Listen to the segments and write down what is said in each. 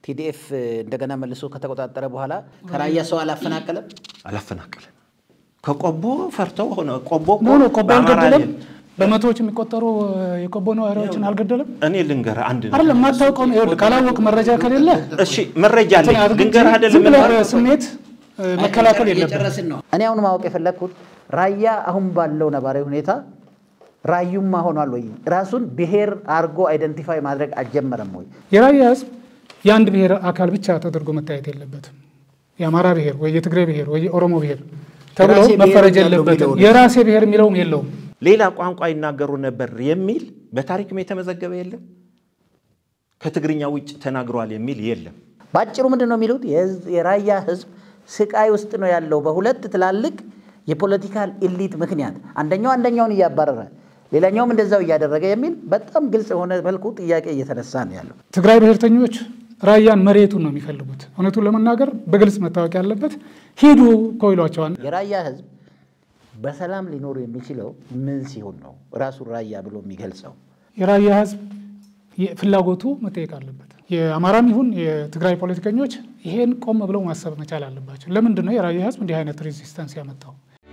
ቲዲኤፍ እንደገና መልሶ ከተቆጣጠረ በኋላ ከራያ ሰው አላፈናቀለም? አላፈናቀለም። ከቆቦ ፈርተው ሆነ ቆቦ እኮ ኖ ኖ ቆቦ በአማራ አልገደለም። ላይ- በመቶዎች የሚቆጠሩ የቆቦ ነዋሪዎችን አልገደለም። እኔ ልንገርህ አንድ ነገር። አይደለም የማታውቀውን ይኸውልህ፣ ካላወቅ መረጃ ከሌለ እሺ መረጃ አለኝ እንትን አድርግ እንጂ ልንገርህ አይደለም ዝም ብለህ የምልህ። በስሜት እ፣ መከላከል የለብህም። እየጨረስን ነው። እኔ አሁን ማወቅ የፈለግኩት ራያ አሁን ባለው ነባራዊ ሁኔታ ራዩማ ሆኗል ወይ? ራሱን ብሔር አድርጎ አይደንቲፋይ ማድረግ አልጀመረም ወይ? የራያ ህዝብ የአንድ ብሔር አካል ብቻ ተደርጎ መታየት የለበትም። የአማራ ብሔር ወይ የትግራይ ብሔር ወይ የኦሮሞ ብሔር ተብሎ የራሴ ብሔር መፈረጅ ያለው የለበትም። የሚለውን የራሴ ብሔር የሚለውም የለውም። ሌላ ቋንቋ ይናገሩ ነበር የሚል በታሪክም የተመዘገበ የለም። ከትግርኛ ውጭ ተናግሯል የሚል የለም። በአጭሩ ምንድን ነው የሚሉት? የህዝብ- የራያ ህዝብ ስቃይ ውስጥ ነው ያለው በሁለት ትላልቅ የፖለቲካል ኢሊት ምክንያት፣ አንደኛው አንደኛውን እያባረረ ሌላኛውም እንደዛው እያደረገ የሚል በጣም ግልጽ የሆነ መልኩ ጥያቄ እየተነሳ ነው ያለው። ትግራይ ብሔርተኞች ራያን መሬቱን ነው የሚፈልጉት። እውነቱን ለመናገር በግልጽ መታወቅ ያለበት ሂዱ እኮ ይሏቸዋል። የራያ ህዝብ በሰላም ሊኖሩ የሚችለው ምን ሲሆን ነው ራሱን ራያ ብሎ የሚገልጸው? የራያ ህዝብ ፍላጎቱ መጠየቅ አለበት። የአማራም ይሁን የትግራይ ፖለቲከኞች ይሄን ቆም ብለው ማሰብ መቻል አለባቸው። ለምንድን ነው የራያ ህዝብ እንዲህ አይነት ሬዚስተንስ ያመጣው?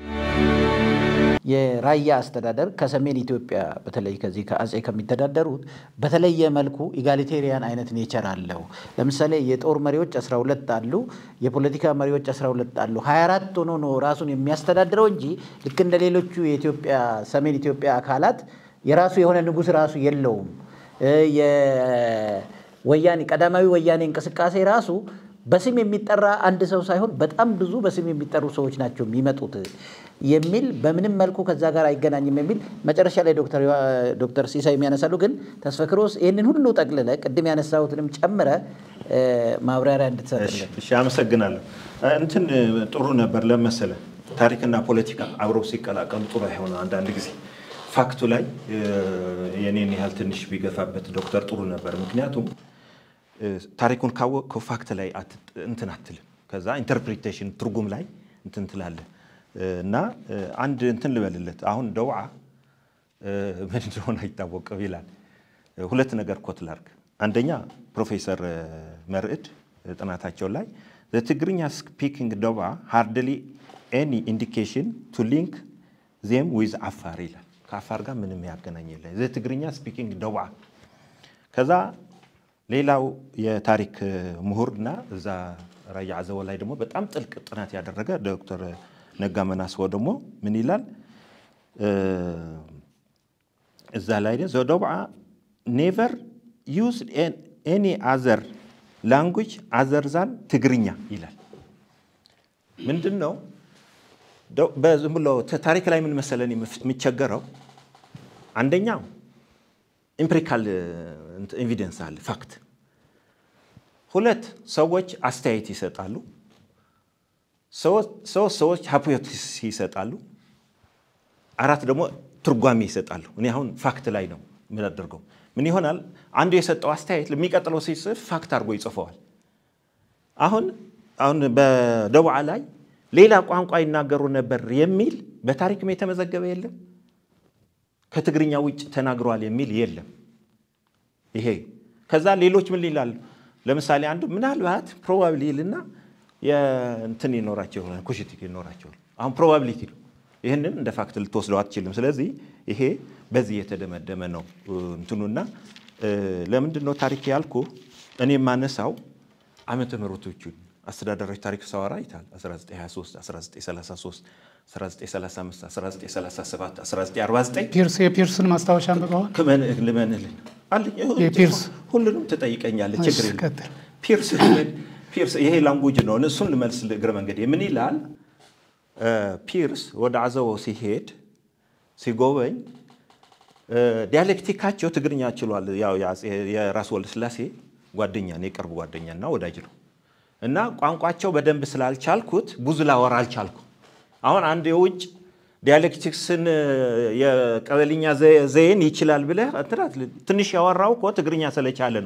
የራያ አስተዳደር ከሰሜን ኢትዮጵያ በተለይ ከዚህ ከአጼ ከሚተዳደሩት በተለየ መልኩ ኢጋሊቴሪያን አይነት ኔቸር አለው። ለምሳሌ የጦር መሪዎች 12 አሉ፣ የፖለቲካ መሪዎች 12 አሉ። 24 ሆኖ ነው ራሱን የሚያስተዳድረው እንጂ ልክ እንደ ሌሎቹ የኢትዮጵያ ሰሜን ኢትዮጵያ አካላት የራሱ የሆነ ንጉሥ ራሱ የለውም። እ የወያኔ ቀዳማዊ ወያኔ እንቅስቃሴ ራሱ በስም የሚጠራ አንድ ሰው ሳይሆን በጣም ብዙ በስም የሚጠሩ ሰዎች ናቸው የሚመጡት የሚል በምንም መልኩ ከዛ ጋር አይገናኝም የሚል መጨረሻ ላይ ዶክተር ዶክተር ሲሳይ የሚያነሳሉ። ግን ተስፈክሮስ ይህንን ሁሉ ጠቅልለ ቅድም ያነሳሁትንም ጨምረ እ ማብራሪያ እንድትሰጥልን እሺ አመሰግናለሁ። እንትን ጥሩ ነበር ለመሰለ ታሪክና ፖለቲካ አብረው ሲቀላቀሉ ጥሩ አይሆነ አንዳንድ ጊዜ ፋክቱ ላይ እ፣ የኔን ያህል ትንሽ ቢገፋበት ዶክተር ጥሩ ነበር። ምክንያቱም እ፣ ታሪኩን ካወቅከው ፋክት ላይ አት- እንትን አትልም። ከዛ ኢንተርፕሪቴሽን ትርጉም ላይ እንትን ትላለህ እ፣ እና እ፣ አንድ እንትን ልበልለት አሁን ደውዓ እ፣ ምን እንደሆነ አይታወቅም ይላል። እ፣ ሁለት ነገር ኮት ላርግ። አንደኛ ፕሮፌሰር እ፣ መርዕድ እ፣ ጥናታቸው ላይ ትግርኛ ስፒኪንግ ደውዓ ሃርድሊ ኤኒ ኢንዲኬሽን ቱ ሊንክ ዜም ዊዝ አፋር ይላል። ከአፋር ጋር ምንም ያገናኝ የለ ትግርኛ ስፒኪንግ ደውዓ ከዛ ሌላው የታሪክ ምሁርና እዛ ራያ አዘቦ ላይ ደግሞ በጣም ጥልቅ ጥናት ያደረገ ዶክተር ነጋ መናስቦ ደግሞ ምን ይላል እ፣ እዛ ላይ ዘደብዓ ኔቨር ዩዝ ኤኒ አዘር ላንጉጅ አዘር ዛን ትግርኛ ይላል። ምንድን ነው ደው- በዝም ብሎ ተ- ታሪክ ላይ ምን መሰለን የሚቸገረው አንደኛው ኢምፕሪካል ኤቪደንስ አለ ፋክት። ሁለት ሰዎች አስተያየት ይሰጣሉ። ሶስት ሶስት ሰዎች ሃፖቴሲስ ይሰጣሉ። አራት ደግሞ ትርጓሜ ይሰጣሉ። እኔ አሁን ፋክት ላይ ነው የምናደርገው። ምን ይሆናል? አንዱ የሰጠው አስተያየት ለሚቀጥለው ሲጽፍ ፋክት አድርጎ ይጽፈዋል። አሁን አሁን በደቡዓ ላይ ሌላ ቋንቋ ይናገሩ ነበር የሚል በታሪክም የተመዘገበ የለም። ከትግርኛ ውጭ ተናግሯል የሚል የለም። ይሄ ከዛ ሌሎች ምን ይላሉ? ለምሳሌ አንዱ ምናልባት ፕሮባብሊ ይልና የእንትን ይኖራቸው ይሆናል ኩሽቲክ ይኖራቸዋል። አሁን ፕሮባብሊቲ ነው። ይህንን እንደ ፋክት ልትወስደው አትችልም። ስለዚህ ይሄ በዚህ የተደመደመ ነው እንትኑና እ፣ ለምንድን ነው ታሪክ ያልኩ እኔ የማነሳው ዓመተ ምሕረቶቹን አስተዳደሮች ታሪክ ሳወራ ይታል 1923 1933 1935 1937 1949 ፒርስ የፒርስን ማስታወሻ አንብበዋል? ክመን- ልመንልን አለኝ። የፒርስ ሁሉንም ትጠይቀኛለህ፣ እሺ፣ ችግር የለም። ቀጥል። ፒርስ ፒርስ ይሄ ላንጉጅ ነው። እሱን ልመልስ እግረ መንገድ ምን ይላል? እ፣ ፒርስ ወደ አዘቦ ሲሄድ ሲጎበኝ እ፣ ዲያሌክቲካቸው ትግርኛ ችሏል። ያው የአፄ- የራስ ወልደ ስላሴ ጓደኛ ነው፣ የቅርብ ጓደኛና ወዳጅ ነው። እና ቋንቋቸው በደንብ ስላልቻልኩት ብዙ ላወራ አልቻልኩ። አሁን አንድ የውጭ ዲያሌክቲክስን የቀበልኛ ዘ- ዘዬን ይችላል ብለህ እንትን አትልም። ትንሽ ያወራው እኮ ትግርኛ ስለቻለ ነው።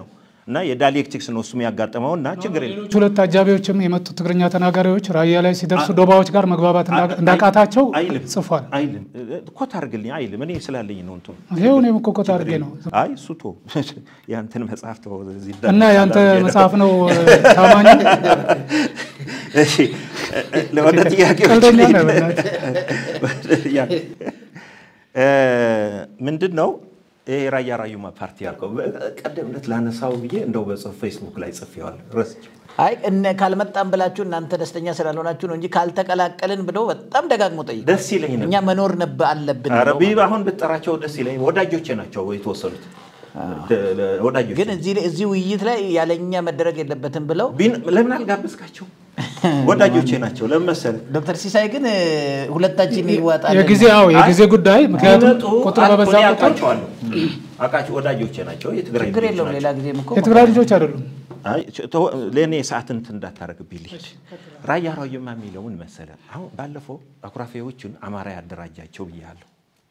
እና የዳይሌክቲክስ ነው እሱም ያጋጠመው እና ችግር የለም ሌሎች ሁለት አጃቢዎችም የመጡ ትግርኛ ተናጋሪዎች ራያ ላይ ሲደርሱ ዶባዎች ጋር መግባባት እንዳ- እንዳቃታቸው አይልም ጽፏል። አይልም ኮት አድርግልኝ አይልም እኔ ስላለኝ ነው እንትኑ ይሄው እኔም እኮ ኮት አድርጌ ነው አይ እሱ ቶ ያንተን መጽሐፍ ተወው፣ እዚህ እና ዳር ያንተ ዳር መጽሐፍ ነው ታማኝ እሺ ወደ ጥያቄዎች ቀልደኛ ነህ ልሂድ። በእናትህ። ያ- እ፣ ምንድን ነው ይሄ ራያ ራዩማ ፓርቲ ያልከው ቀደም ዕለት ላነሳው ብዬ እንደው በጽሁፍ ፌስቡክ ላይ ጽፌዋለሁ ረስቼው አይ እነ ካልመጣም ብላችሁ እናንተ ደስተኛ ስላልሆናችሁ ነው እንጂ ካልተቀላቀልን ብለው በጣም ደጋግሞ ጠይቁ። ደስ ይለኝ ነበር። እኛ መኖር ነብ አለብን ኧረ ብለው ቢብ አሁን ብጠራቸው ደስ ይለኝ። ወዳጆቼ ናቸው የተወሰኑት ወዳጆቼ። ግን እዚህ ላይ- እዚህ ውይይት ላይ ያለኛ መደረግ የለበትም ብለው ቢን- ለምን አልጋበዝካቸው? ወዳጆቼ ናቸው። ለምን መሰለህ? ዶክተር ሲሳይ ግን እ፣ ሁለታችን ይዋጣል የጊዜ አዎ የጊዜ ጉዳይ ምክንያቱም ቢመጡ ቁጥር በበዛ እኔ ቁጥር አውቃቸዋለሁ። አውቃቸው ወዳጆቼ ናቸው። የትግራይ ችግር ልጆች የለውም። ናቸው። ሌላ ጊዜም እኮ የትግራይ ልጆች አይደሉም። አይ ተወ- ለእኔ ሰዓት እንትን እንዳታረግብኝ ልሂድ። ራያ ራዩማ የሚለውን መሰለ አሁን ባለፈው አኩራፊዎቹን አማራ ያደራጃቸው ብያለሁ።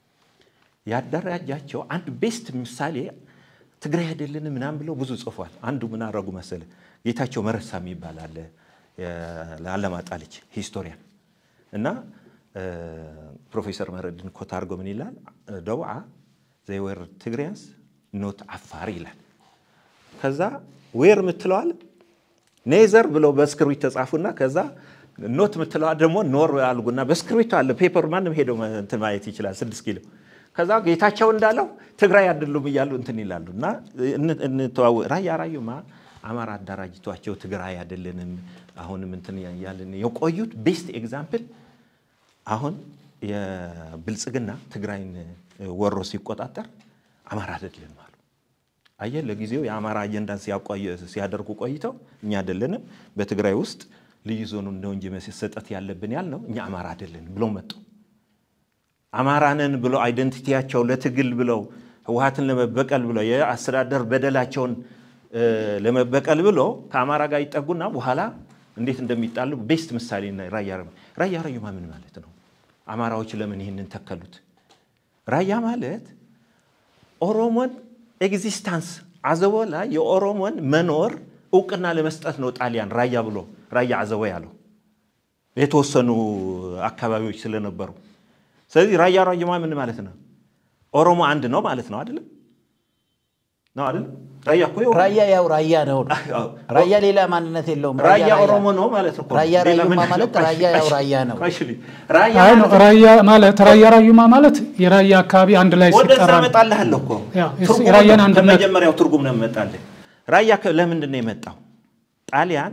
ያደራጃቸው አንድ ቤስት ምሳሌ ትግራይ አይደለንም ምናምን ብለው ብዙ ጽፏል። አንዱ ምን አረጉ መሰለ ጌታቸው መረሳ የሚባል አለ ለአለማጣ ልጅ ሂስቶሪያን እና እ፣ ፕሮፌሰር መረድን ኮት አድርጎ ምን ይላል ደውዓ ዘይወር ትግሪያንስ ኖት አፋር ይላል። ከዛ ዌር የምትለዋል ኔዘር ብለው በስክሪፕት ተጻፉና ከዛ ኖት የምትለዋ ደግሞ ኖር አልጉና በስክሪፕት አለ ፔፐር ማንም ሄደው እንትን ማየት ይችላል። ስድስት ኪሎ ከዛ ጌታቸው እንዳለው ትግራይ አይደሉም እያሉ እንትን ይላሉ እና እን- እንተዋወ ራያ ራዩማ አማራ አደራጅቷቸው ትግራይ አይደለንም አሁንም እንትን እያልን የቆዩት ቤስት ኤግዛምፕል አሁን የብልጽግና ትግራይን ወሮ ሲቆጣጠር አማራ አይደለንም አሉ። አየህ ለጊዜው የአማራ አጀንዳን ሲያቋየ- ሲያደርጉ ቆይተው እኛ አይደለንም በትግራይ ውስጥ ልዩ ዞኑ ነው እንጂ መሰጠት ያለብን ያልነው እኛ አማራ አይደለንም ብለው መጡ። አማራንን ብለው አይደንቲቲያቸው ለትግል ብለው ህወሀትን ለመበቀል ብለው የአስተዳደር በደላቸውን እ፣ ለመበቀል ብለው ከአማራ ጋር ይጠጉና በኋላ እንዴት እንደሚጣሉ ቤስት ምሳሌ ና- ራያ ራዩማ ራያ ራዩማ ምን ማለት ነው? አማራዎች ለምን ይህንን ተከሉት? ራያ ማለት ኦሮሞን ኤግዚስታንስ አዘቦ ላይ የኦሮሞን መኖር እውቅና ለመስጠት ነው ጣሊያን ራያ ብሎ ራያ አዘቦ ያለው የተወሰኑ አካባቢዎች ስለነበሩ። ስለዚህ ራያ ራዩማ ምን ማለት ነው? ኦሮሞ አንድ ነው ማለት ነው አይደለም? ነው አይደለም? ራያ እኮ የኦሮሞ- ራያ ያው ራያ ነው። አዎ። ራያ ሌላ ማንነት የለውም። ራያ ኦሮሞ ነው ማለት እኮ ነው። ራያ ሌላ ራዩማ ምን- ማለት ራያ ያው ራያ ነው። ቆይ እሺ፣ ራያ አይ ነው ማለት ራያ ማለት ራያ ራዩማ ማለት የራያ አካባቢ አንድ ላይ ወደዛ ሲጠራ ነው። እመጣልሃለሁ እኮ ያው እሱ ትርጉሙ የራያን አንድነት- ከመጀመሪያው ትርጉም ነው የምመጣልህ። ራያ ከ- ለምንድን ነው የመጣው? ጣሊያን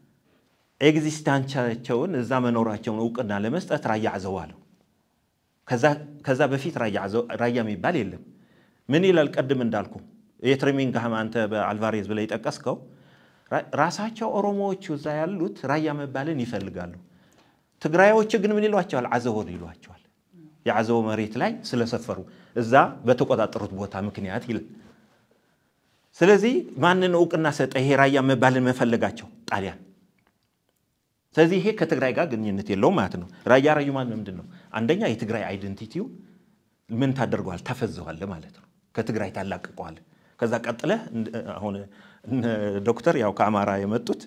ኤግዚስታንቻቸውን እዛ መኖራቸውን እውቅና ለመስጠት ራያ አዘዋ አለው። ከዛ- ከዛ በፊት ራያ አዘው- ራያ የሚባል የለም። ምን ይላል? ቅድም እንዳልኩ የትሬሚንግሃም አንተ በአልቫሬዝ ብለህ የጠቀስከው ራ- ራሳቸው ኦሮሞዎቹ እዛ ያሉት ራያ መባልን ይፈልጋሉ። ትግራዮች ግን ምን ይሏቸዋል? አዘቦ ይሏቸዋል። የአዘቦ መሬት ላይ ስለሰፈሩ እዛ በተቆጣጠሩት ቦታ ምክንያት ይላል። ስለዚህ ማንን እውቅና ሰጠ? ይሄ ራያ መባልን መፈለጋቸው ጣሊያን። ስለዚህ ይሄ ከትግራይ ጋር ግንኙነት የለውም ማለት ነው። ራያ ራዩማ ምንድን ነው? አንደኛ የትግራይ አይደንቲቲው ምን ታደርገዋል? ታፈዘዋል ማለት ነው። ከትግራይ ታላቅቀዋል። ከዛ ቀጥለህ እንደ- አሁን እነ ዶክተር ያው ከአማራ የመጡት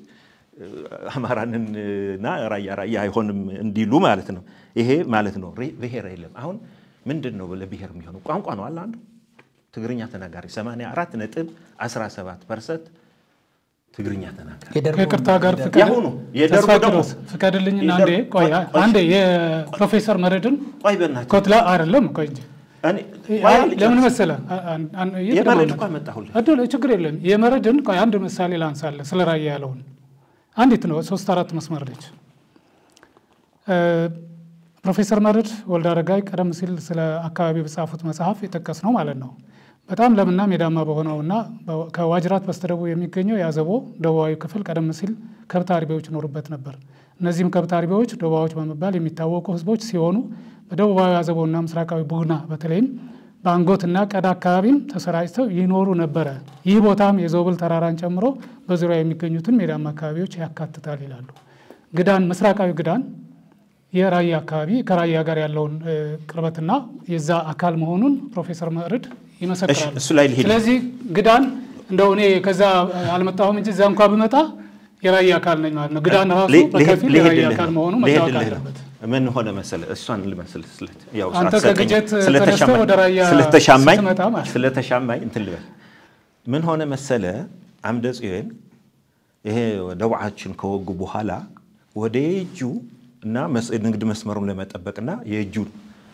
አማራንና ራያ ራያ አይሆንም እንዲሉ ማለት ነው። ይሄ ማለት ነው ሬ- ብሔር የለም። አሁን ምንድን ነው ለብሔር የሚሆነው ቋንቋ ነው አለ አንዱ ትግርኛ ተናጋሪ 84 ነጥብ 17 ፐርሰንት ትግርኛ ተናጋሪ የደርጉ ከይቅርታ ጋር ፍቀድ- ያሁኑ የደርጉ ተስፋ ደግሞ ኪሮስ ፍቀድልኝና አንዴ የደርጉ- ቆይ ቆይ- ቆይ- አንዴ የፕሮፌሰር መረድን ቆይ በእናትህ ኮትላ አይደለም ቆይ እንጂ እኔ- አይ፣ ቆይ አልጨርስም። ለምን መሰለ አ- አን- አን- የመረድ እየተደወለ እኮ አመጣሁልህ። እድል ችግር የለም። የመረድን ቆይ አንድ ምሳሌ ላንሳለ ስለ ራያ ያለውን አንዲት ነው ሶስት አራት መስመር ነች። እ፣ ፕሮፌሰር መረድ ወልደ አረጋይ ቀደም ሲል ስለ አካባቢ በጻፉት መጽሐፍ የጠቀስ ነው ማለት ነው። በጣም ለምና ሜዳማ በሆነውና በ- ከዋጅራት በስተደቡብ የሚገኘው የአዘቦ ደቡባዊ ክፍል ቀደም ሲል ከብት አርቢዎች ይኖሩበት ነበር። እነዚህም ከብት አርቢዎች ዶባዎች በመባል የሚታወቁ ህዝቦች ሲሆኑ በደቡባዊ አዘቦና ምስራቃዊ ቡግና በተለይም በአንጎትና ቀዳ አካባቢም ተሰራጭተው ይኖሩ ነበረ። ይህ ቦታም የዞብል ተራራን ጨምሮ በዙሪያ የሚገኙትን ሜዳማ አካባቢዎች ያካትታል ይላሉ። ግዳን ምስራቃዊ ግዳን የራያ አካባቢ ከራያ ጋር ያለውን እ፣ ቅርበትና የዛ አካል መሆኑን ፕሮፌሰር መርድ ይመሰክራሉ። እሺ፣ እሱ ላይ ልሂድ። ስለዚህ ግዳን እንደው እኔ ከዛ አልመጣሁም እንጂ እዛ እንኳ ብመጣ የራያ አካል ነኝ ማለት ነው። ግዳን ራሱ ሊ- በከፊል ሊሄድ- የራያ ሊሄድልህ አካል ነው። መሆኑ መታወቅ ሊሄድልህ ነው። አለበት። ምን ሆነ መሰለ እሷን ልመስል ስለት ያው አንተ ሰዓት ሰጠኝ። ከግጀት ስለተሻማኝ- ተነስተህ ወደ ራያ ስለተሻማኝ ስትመጣ ማለት ነው። ስለተሻማኝ እንትን ልበል ምን ሆነ መሰለ አምደ ጽዮን ይሄ ደቡዓችን ከወጉ በኋላ ወደ የእጁ እና መስ- ንግድ መስመሩን ለመጠበቅና የእጁን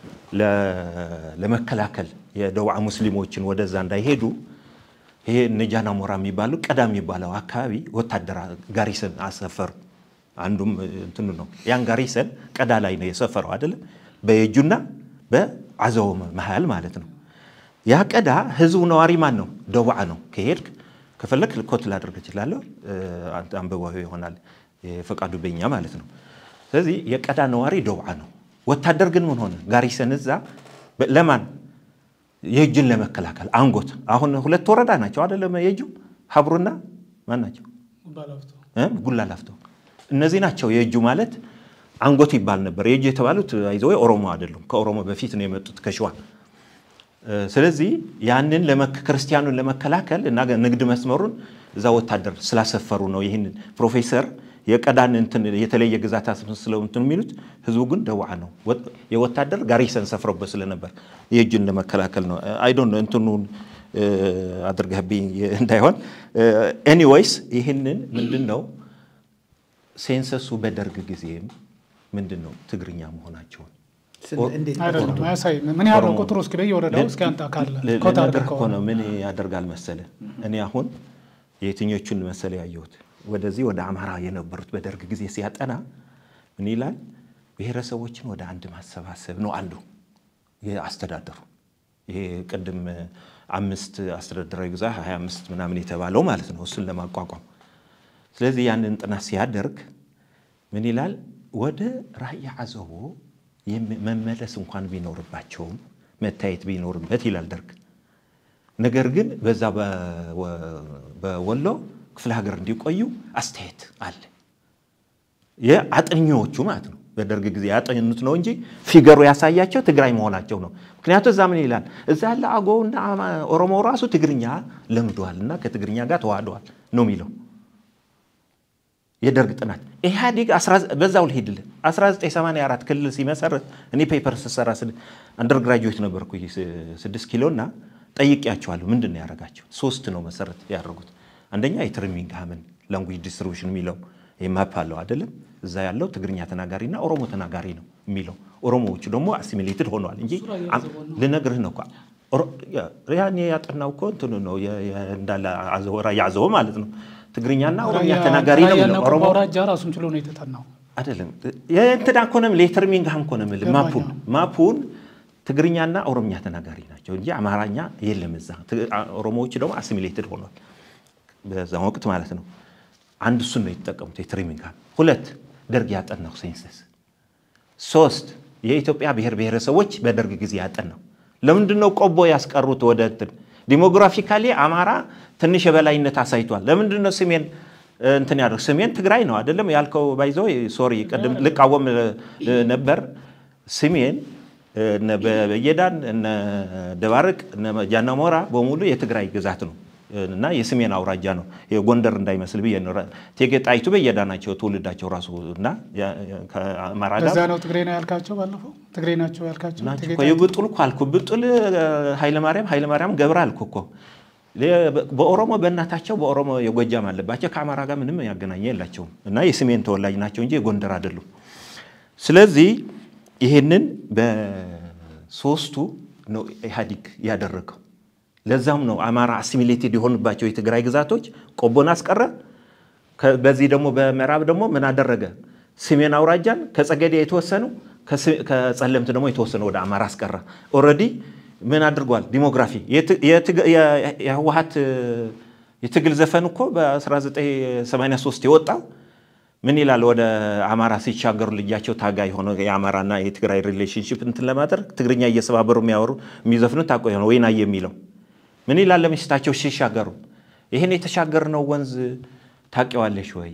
ለ- ለመከላከል የደቡዓ ሙስሊሞችን ወደዛ እንዳይሄዱ ይሄ ነጃና ሞራ የሚባሉ ቀዳ የሚባለው አካባቢ ወታደር ጋሪሰን አሰፈሩ። አንዱም እንትኑ ነው። ያን ጋሪሰን ቀዳ ላይ ነው የሰፈረው አይደለም፣ በየጁና በአዘው መሀል ማለት ነው። ያ ቀዳ ህዝቡ ነዋሪ ማን ነው? ደቡዓ ነው። ከሄድክ ከፈለክ ኮት ላደርግ እችላለሁ፣ አንተ አንብበው ይሆናል የፈቃዱ በኛ ማለት ነው። ስለዚህ የቀዳ ነዋሪ ደቡዓ ነው። ወታደር ግን ምን ሆነ? ጋሪሰን እዛ በ- ለማን የእጅን ለመከላከል አንጎት አሁን ሁለት ወረዳ ናቸው አይደለም? የእጁ ሀብሩና ማን ናቸው? እ? ጉላ ላፍቶ እነዚህ ናቸው። የእጁ ማለት አንጎት ይባል ነበር። የእጁ የተባሉት አይዞ ኦሮሞ አይደሉም። ከኦሮሞ በፊት ነው የመጡት ከሸዋ። እ፣ ስለዚህ ያንን ለመክ- ክርስቲያኑን ለመከላከል እና ንግድ መስመሩን እዛ ወታደር ስላሰፈሩ ነው። ይህንን ፕሮፌሰር የቀዳን እንትን የተለየ ግዛት አስመስለው እንትን የሚሉት ህዝቡ ግን ደቡዓ ነው። ወ- የወታደር ጋሪሰን ሰፍረውበት ስለነበር የእጁን ለመከላከል ነው። አይዶን እንትኑን እ፣ አድርገህብኝ እንዳይሆን ኤኒዌይስ ይህንን ምንድን ነው ሴንሰሱ በደርግ ጊዜም ምንድን ነው ትግርኛ መሆናቸውን እንዴት አይደለም አያሳይም። ምን ያህል ነው ኦሮሞ- ቁጥሩ? እስኪ በየወረዳው እስኪ አንተ ካለ ል- ኮታ ልነግርህ አድርገህ እኮ ከሆነ ነው። ምን ያደርጋል መሰለ፣ እኔ አሁን የትኞቹን መሰለ ያየሁት ወደዚህ ወደ አማራ የነበሩት በደርግ ጊዜ ሲያጠና ምን ይላል? ብሔረሰቦችን ወደ አንድ ማሰባሰብ ነው አንዱ የአስተዳደሩ ይሄ ቅድም አምስት አስተዳደራዊ ግዛ 25 ምናምን የተባለው ማለት ነው እሱን ለማቋቋም ስለዚህ ያንን ጥናት ሲያደርግ ምን ይላል? ወደ ራያ አዘቦ የም- መመለስ እንኳን ቢኖርባቸውም መታየት ቢኖርበት ይላል ደርግ። ነገር ግን በዛ በወ- በወሎ ክፍለ ሀገር እንዲቆዩ አስተያየት አለ። የአጥኚዎቹ ማለት ነው። በደርግ ጊዜ ያጠኑት ነው እንጂ ፊገሩ ያሳያቸው ትግራይ መሆናቸው ነው። ምክንያቱ እዛ ምን ይላል? እዛ ያለ አገውና አማ- ኦሮሞ ራሱ ትግርኛ ለምደዋል እና ከትግርኛ ጋር ተዋህደዋል ነው የሚለው የደርግ ጥናት ኢህአዴግ በዛው ልሄድልህ 1984 ክልል ሲመሰረት እኔ ፔፐር ስሰራ አንደር ግራጁዌት ነበርኩ ስድስት ኪሎ እና ጠይቄያቸዋለሁ። ምንድን ነው ያደረጋቸው? ሶስት ነው መሰረት ያደረጉት። አንደኛ የትርሚንግሃምን ላንጉጅ ዲስትሪቢሽን የሚለው ማፕ አለው አይደለም? እዛ ያለው ትግርኛ ተናጋሪና ኦሮሞ ተናጋሪ ነው የሚለው። ኦሮሞዎቹ ደግሞ አሲሚሌትድ ሆነዋል እንጂ ልነግርህ ነው እኮ ኦሮ- ያ- ያኔ ያጠናው እኮ እንትኑ ነው የ- የ- እንዳለ አዘቦ- ራያ አዘቦ ማለት ነው። ትግርኛና ኦሮምኛ ተናጋሪ ነው ራያና የሚለው ቆቦ ኦሮሞ አውራጃ ራሱን ችሎ ነው የተጠናው። አይደለም የእንትና እኮ ነው የምልህ የትርሚንግሃም እኮ ነው የምልህ ማፑን ማፑን ትግርኛና ኦሮምኛ ተናጋሪ ናቸው እንጂ አማርኛ የለም እዛ። ት- አ- ኦሮሞዎቹ ደግሞ አሲሚሌትድ ሆኗል በዛ ወቅት ማለት ነው። አንድ እሱን ነው የተጠቀሙት የትርሚንግሃም። ሁለት ደርግ ያጠናው ሴንሰስ። ሶስት የኢትዮጵያ ብሔር ብሔረሰቦች በደርግ ጊዜ ያጠናው። ለምንድን ነው ቆቦ ያስቀሩት ወደ እንትን ዲሞግራፊካሊ አማራ ትንሽ የበላይነት አሳይቷል። ለምንድን ነው ስሜን እ፣ እንትን ያደርግ ስሜን ትግራይ ነው አይደለም ያልከው ባይዞ ሶሪ ቅድም ልቃወም እ፣ ነበር ስሜን እ፣ እነ በየዳን እነ ደባርቅ እነ ጃናሞራ በሙሉ የትግራይ ግዛት ነው እና የስሜን አውራጃ ነው። የጎንደር እንዳይመስል ብዬ ነው። እቴጌ ጣይቱ በየዳ ናቸው ትውልዳቸው ራሱ እና ያ- ያ- ከአማራ ጋር በዛ ነው ትግሬ ነው ያልካቸው። ባለፈው ትግሬ ናቸው ያልካቸው ናቸው ትግሬ እኮ የብጡል እኮ አልኩ። ብጡል ኃይለማርያም ኃይለማርያም ገብረ አልኩ እኮ በኦሮሞ በእናታቸው በኦሮሞ የጎጃም አለባቸው ከአማራ ጋር ምንም ያገናኘ የላቸውም እና የስሜን ተወላጅ ናቸው እንጂ የጎንደር አይደሉም። ስለዚህ ይህንን በሶስቱ ነው ኢህአዲግ ያደረገው። ለዛም ነው አማራ አሲሚሌትድ የሆኑባቸው የትግራይ ግዛቶች ቆቦን አስቀረ። ከ- በዚህ ደግሞ በምዕራብ ደግሞ ምን አደረገ? ሰሜን አውራጃን ከጸገዴ የተወሰኑ ከስ- ከጸለምት ደግሞ የተወሰኑ ወደ አማራ አስቀረ። ኦልሬዲ ምን አድርጓል? ዲሞግራፊ የት- የትግ- የ- የህወሀት የትግል ዘፈን እኮ በ1983 የወጣው ምን ይላል? ወደ አማራ ሲሻገሩ ልጃቸው ታጋይ ሆነ የአማራና የትግራይ ሪሌሽንሽፕ እንትን ለማድረግ ትግርኛ እየሰባበሩ የሚያወሩ የሚዘፍኑት ታቆ ሆነ ወይናየ የሚለው ምን ይላል? ለሚስታቸው ሲሻገሩ ይህን የተሻገርነው ወንዝ ታውቂዋለሽ ወይ?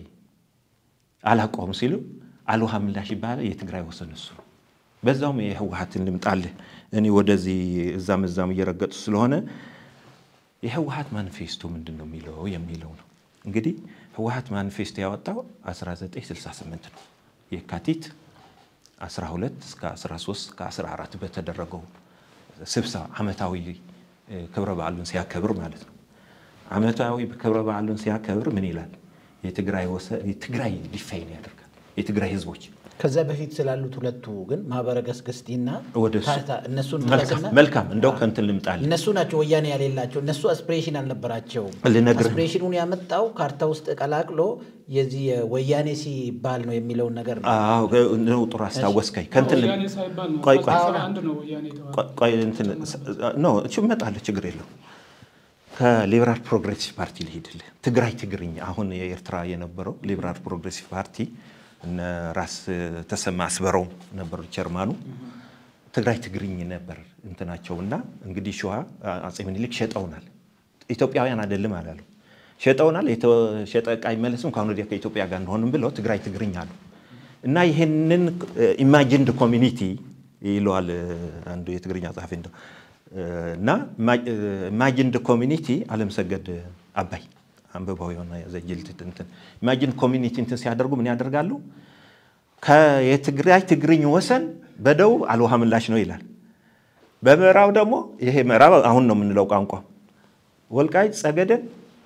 አላውቀውም ሲሉ አልውሃ ምላሽ ይባላል። የትግራይ ወሰን እሱ ነው። በዛውም የህወሀትን ልምጣልህ እኔ ወደዚህ እዛም እዛም እየረገጡ ስለሆነ የህወሀት ማኒፌስቶ ምንድን ነው የሚለው የሚለው ነው። እንግዲህ ህወሀት ማኒፌስቶ ያወጣው 1968 ነው የካቲት 12 እስከ 13 እስከ 14 በተደረገው ስብሰባ ዓመታዊ ክብረ በዓሉን ሲያከብር ማለት ነው። ዓመታዊ ክብረ በዓሉን ሲያከብር ምን ይላል? የትግራይ የትግራይ ዲፋይን ያደርጋል። የትግራይ ህዝቦች ከዛ በፊት ስላሉት ሁለቱ ግን ማህበረ ገስግስቲና ወደ እሱ ታህታ እነሱን መልካም ጥቀስና መልካም እንደው ከንትን ልምጣል እነሱ ናቸው ወያኔ ያሌላቸው። እነሱ አስፒሬሽን አልነበራቸውም። ልነግርህ ነው። አስፒሬሽኑን ያመጣው ካርታ ውስጥ ቀላቅሎ የዚህ ወያኔ ሲባል ነው የሚለውን ነገር ነው። አዎ ነው ጥሩ አስታወስከኝ። ከንትን ልም- ወያኔ ሳይባል ነው ቆይ ቆይ አስራ አንድ ነው ወያኔ የተባለው። ቆይ- ቆይ እንትን ኖ እቺ እመጣለሁ፣ ችግር የለው። ከሊበራል ፕሮግሬሲቭ ፓርቲ ልሄድልህ። ትግራይ ትግርኛ አሁን የኤርትራ የነበረው ሊበራል ፕሮግሬሲቭ ፓርቲ እነ ራስ ተሰማ አስበረው ነበሩ ቸርማኑ። ትግራይ ትግርኝ ነበር እንትናቸው እና እንግዲህ ሸዋ አጼ ምኒልክ ሸጠውናል። ኢትዮጵያውያን አይደለም አላሉ። ሸጠውናል። የተሸጠ ዕቃ አይመለስም ከአሁን ወዲያ ከኢትዮጵያ ጋር እንደሆንም ብለው ትግራይ ትግርኝ አሉ እና ይህንን ኢማጂንድ ኮሚኒቲ ይለዋል አንዱ የትግርኛ ጸሐፊ እንደው እና ኢማጂንድ ኮሚኒቲ አለምሰገድ አባይ አንብበው የሆነ ዘጅልት እንትን ኢማጂን ኮሚኒቲ እንትን ሲያደርጉ ምን ያደርጋሉ? የትግራይ ትግርኝ ወሰን በደቡብ አልውሃ ምላሽ ነው ይላል። በምዕራብ ደግሞ ይሄ ምዕራብ አሁን ነው የምንለው ቋንቋ ወልቃይት ጸገደን፣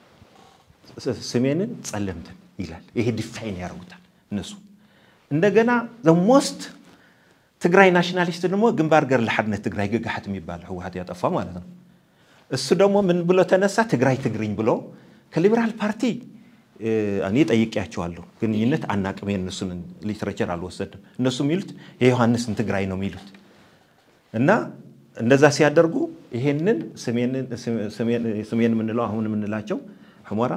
ስሜንን፣ ጸለምትን ይላል። ይሄ ዲፋይን ያደርጉታል እነሱ። እንደገና ዘሞስት ትግራይ ናሽናሊስት ደግሞ ግንባር ገር ለሓድነት ትግራይ ግግሓት የሚባል ህወሓት ያጠፋ ማለት ነው። እሱ ደግሞ ምን ብሎ ተነሳ? ትግራይ ትግርኝ ብሎ ከሊበራል ፓርቲ እኔ ጠይቄያቸዋለሁ። ግንኙነት አናቅም፣ የእነሱን ሊትሬቸር አልወሰድም። እነሱ የሚሉት የዮሐንስን ትግራይ ነው የሚሉት እና እንደዛ ሲያደርጉ ይሄንን ስሜን የምንለው አሁን የምንላቸው ሕሞራ፣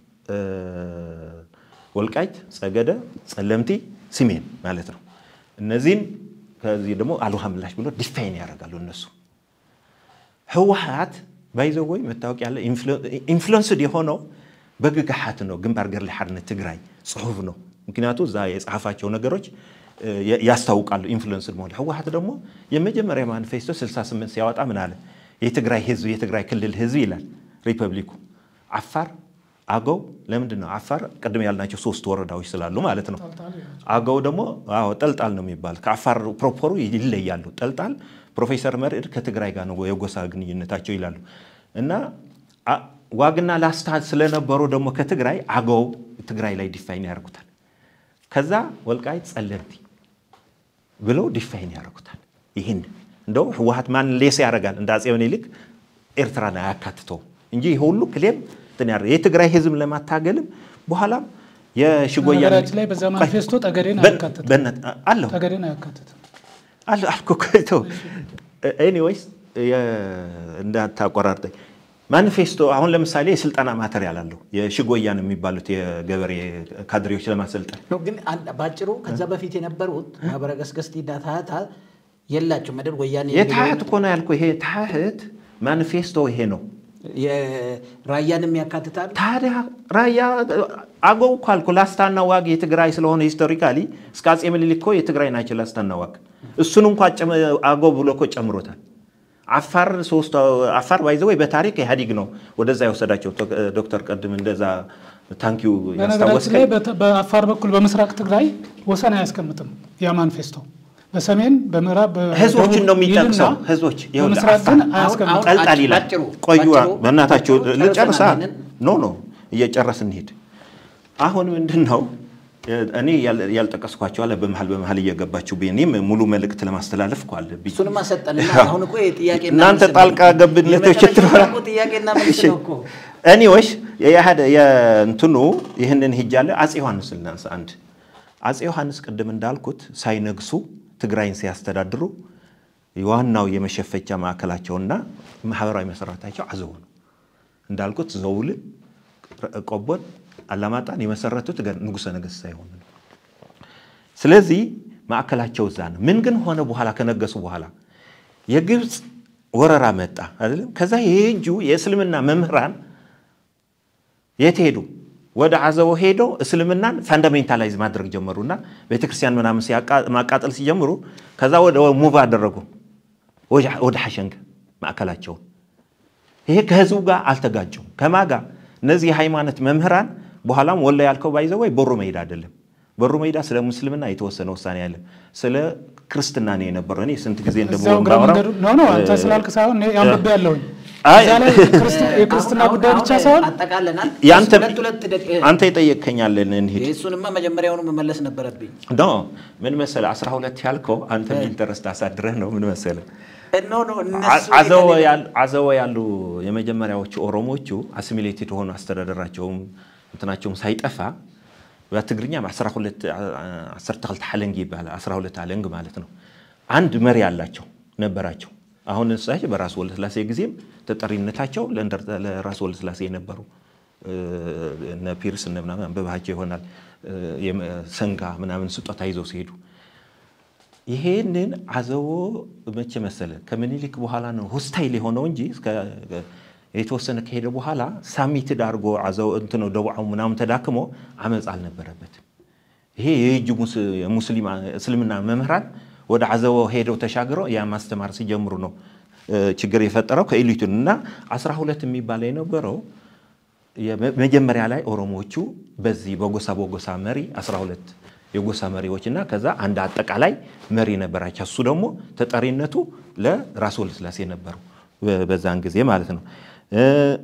ወልቃይት፣ ጸገደ፣ ጸለምቲ፣ ስሜን ማለት ነው። እነዚህን ከዚህ ደግሞ አልውሃ ምላሽ ብሎ ዲፋይን ያደርጋሉ እነሱ ህወሓት ባይዘው ወይ መታወቅ ያለ ኢንፍሉንስድ የሆነው በግግሓት ነው። ግንባር ገር ለሓድነት ትግራይ ጽሑፍ ነው። ምክንያቱ እዛ የጻፋቸው ነገሮች ያስታውቃሉ ኢንፍሉንስድ መሆን። ህወሓት ደግሞ የመጀመሪያ ማኒፌስቶ 68 ሲያወጣ ምን አለ? የትግራይ ህዝብ የትግራይ ክልል ህዝብ ይላል ሪፐብሊኩ አፋር፣ አገው ለምንድን ነው አፋር? ቅድም ያልናቸው ሶስት ወረዳዎች ስላሉ ማለት ነው። አገው ደግሞ አዎ ጠልጣል ነው የሚባል ከአፋር ፕሮፖሩ ይለያሉ። ጠልጣል ፕሮፌሰር መርዕድ ከትግራይ ጋር ነው የጎሳ ግንኙነታቸው ይላሉ። እና ዋግና ላስታ ስለነበሩ ደግሞ ከትግራይ አገው ትግራይ ላይ ዲፋይን ያደርጉታል። ከዛ ወልቃይት ጸለምቲ ብለው ዲፋይን ያደርጉታል። ይህን እንደው ህወሓት ማን ሌስ ያደርጋል እንደ አፄ ምኒልክ ኤርትራን አያካትተውም እንጂ ይህ ሁሉ ክሌም የትግራይ ህዝብ ለማታገልም በኋላም የሽጎያ ነገራችን ላይ በዛ ማኒፌስቶ ጠገዴን አያካትትም። አለሁ ጠገዴን አያካትትም። አለ አልኩ እኮ ኤኒዌይስ እንዳታቆራርጠኝ ማኒፌስቶ አሁን ለምሳሌ የስልጠና ማተሪያል አለው የሽጎያን የሚባሉት የገበሬ ካድሬዎች ለማሰልጠን ነው። ግን ባጭሩ ከዛ በፊት የነበሩት ማህበረ ገስገስቲና ታህታ የላቸው መደብ ወያኔ የታህት እኮ ነው ያልኩህ። ይሄ ታህት ማኒፌስቶ ይሄ ነው። ራያንም ያካትታል። ታዲያ ራያ አገው እኮ አልኩ። ላስታና ዋግ የትግራይ ስለሆነ ሂስቶሪካሊ እስከ አፄ ምኒልክ እኮ የትግራይ ናቸው ላስታና ዋግ። እሱን እንኳ አገው ብሎ እኮ ጨምሮታል። አፋር ሶስት አፋር ባይዘ ወይ በታሪክ ኢህአዲግ ነው ወደዛ የወሰዳቸው። ዶክተር ቀድም እንደዛ ታንኪዩ በነገራችን ላይ በአፋር በኩል በምስራቅ ትግራይ ወሰን አያስቀምጥም ያ ማኒፌስቶ። በሰሜን በምዕራብ ህዝቦችን ነው የሚጠቅሰው። ህዝቦች በምስራቅ ግን አያስቀምጥም። ጠልጣል ይላል። ቆዩ በእናታቸው ልጨርሳ። ኖ ኖ እየጨረስ እንሄድ። አሁን ምንድን ነው እኔ ያልጠቀስኳቸው አለ በመሀል በመሀል እየገባችሁ እኔም ሙሉ መልእክት ለማስተላለፍ እኮ አለብኝ። እሱንም አሰጠንና አሁን እኮ ጥያቄ እናንተ ጣልቃ ገብነቶች ጥያቄና መልስ ነው እኮ እኔዎች የእንትኑ ይህንን ሂጃለ አፄ ዮሐንስ ልናንሳ። አንድ አፄ ዮሐንስ ቅድም እንዳልኩት ሳይነግሱ ትግራይን ሲያስተዳድሩ ዋናው የመሸፈቻ ማዕከላቸውና ማህበራዊ መሰረታቸው አዘው ነው። እንዳልኩት ዘውልን፣ ቆቦን፣ አላማጣን የመሰረቱት ንጉሠ ነገሥት ሳይሆኑ ነው። ስለዚህ ማዕከላቸው እዛ ነው። ምን ግን ሆነ በኋላ ከነገሱ በኋላ የግብፅ ወረራ መጣ አይደለም። ከዛ የእጁ የእስልምና መምህራን የት ሄዱ? ወደ አዘቦ ሄደው እስልምናን ፋንዳሜንታላይዝ ማድረግ ጀመሩና ቤተክርስቲያን ምናምን ማቃጠል ሲጀምሩ ከዛ ወደ ሙቭ አደረጉ ወደ ሐሸንገ ማዕከላቸውን። ይሄ ከህዝቡ ጋር አልተጋጨም። ከማጋ እነዚህ የሃይማኖት መምህራን በኋላም ወላ ያልከው ባይዘው ወይ ቦሩ መሄድ አይደለም። ቦሩ ሜዳ ስለ ሙስልምና የተወሰነ ውሳኔ አለ። ስለ ክርስትና ነው የነበረው። እኔ ስንት ጊዜ እዛው እንደምሆን እግረ መንገዱ ኖ ኖ አንተ ስላልክ ሳይሆን እኔ አንብቤ ያለሁኝ አይ እዛ ላይ ክርስት- የክርስትና ጉዳይ ብቻ ሳይሆን አጠቃለናል። ያንተ ሁለት ሁለት ደቂ- አንተ የጠየቅከኛለን እንሂድ እሱንማ መጀመሪያውኑ መመለስ ነበረብኝ። ኖ ምን መሰለህ 12 ያልከው አንተ ኢንተረስት አሳድረህ ነው። ምን መሰለህ ኖ ኖ እነሱ አዘወ የተለየ- ያሉ አዘወ ያሉ የመጀመሪያዎቹ ኦሮሞቹ አሲሚሌትድ ሆኑ አስተዳደራቸውም እንትናቸውም ሳይጠፋ በትግርኛ 12 12 ሓለንግ ይባላል። 12 አለንግ ማለት ነው። አንድ መሪ አላቸው ነበራቸው። አሁን እሳቸው በራስ ወልደ ስላሴ ጊዜም ተጠሪነታቸው ለእንደርታ- ለራስ ወልደ ስላሴ የነበሩ እነ ፒርስ እነ ምናምን አንብባቸው ይሆናል የመ- ሰንጋ ምናምን ስጦታ ይዘው ሲሄዱ ይሄንን አዘቦ መቼ መሰለ ከምኒልክ በኋላ ነው ሆስታይል የሆነው እንጂ እስከ የተወሰነ ከሄደ በኋላ ሳሚትድ አድርጎ አዘቦ እንትን ነው ደቡዓው ምናምን ተዳክሞ አመፅ አልነበረበትም። ይሄ የእጅ ሙስ- የሙስሊም እስልምና መምህራን ወደ አዘቦ ሄደው ተሻግረው ያ ማስተማር ሲጀምሩ ነው እ፣ ችግር የፈጠረው ከኤሊቱን እና 12 የሚባለው የነበረው የመ- መጀመሪያ ላይ ኦሮሞዎቹ በዚህ በጎሳ በጎሳ መሪ 12 የጎሳ መሪዎች እና ከዛ አንድ አጠቃላይ መሪ ነበራቸው። እሱ ደግሞ ተጠሪነቱ ለራስ ወልደ ስላሴ ነበሩ በ- በዛን ጊዜ ማለት ነው። እ፣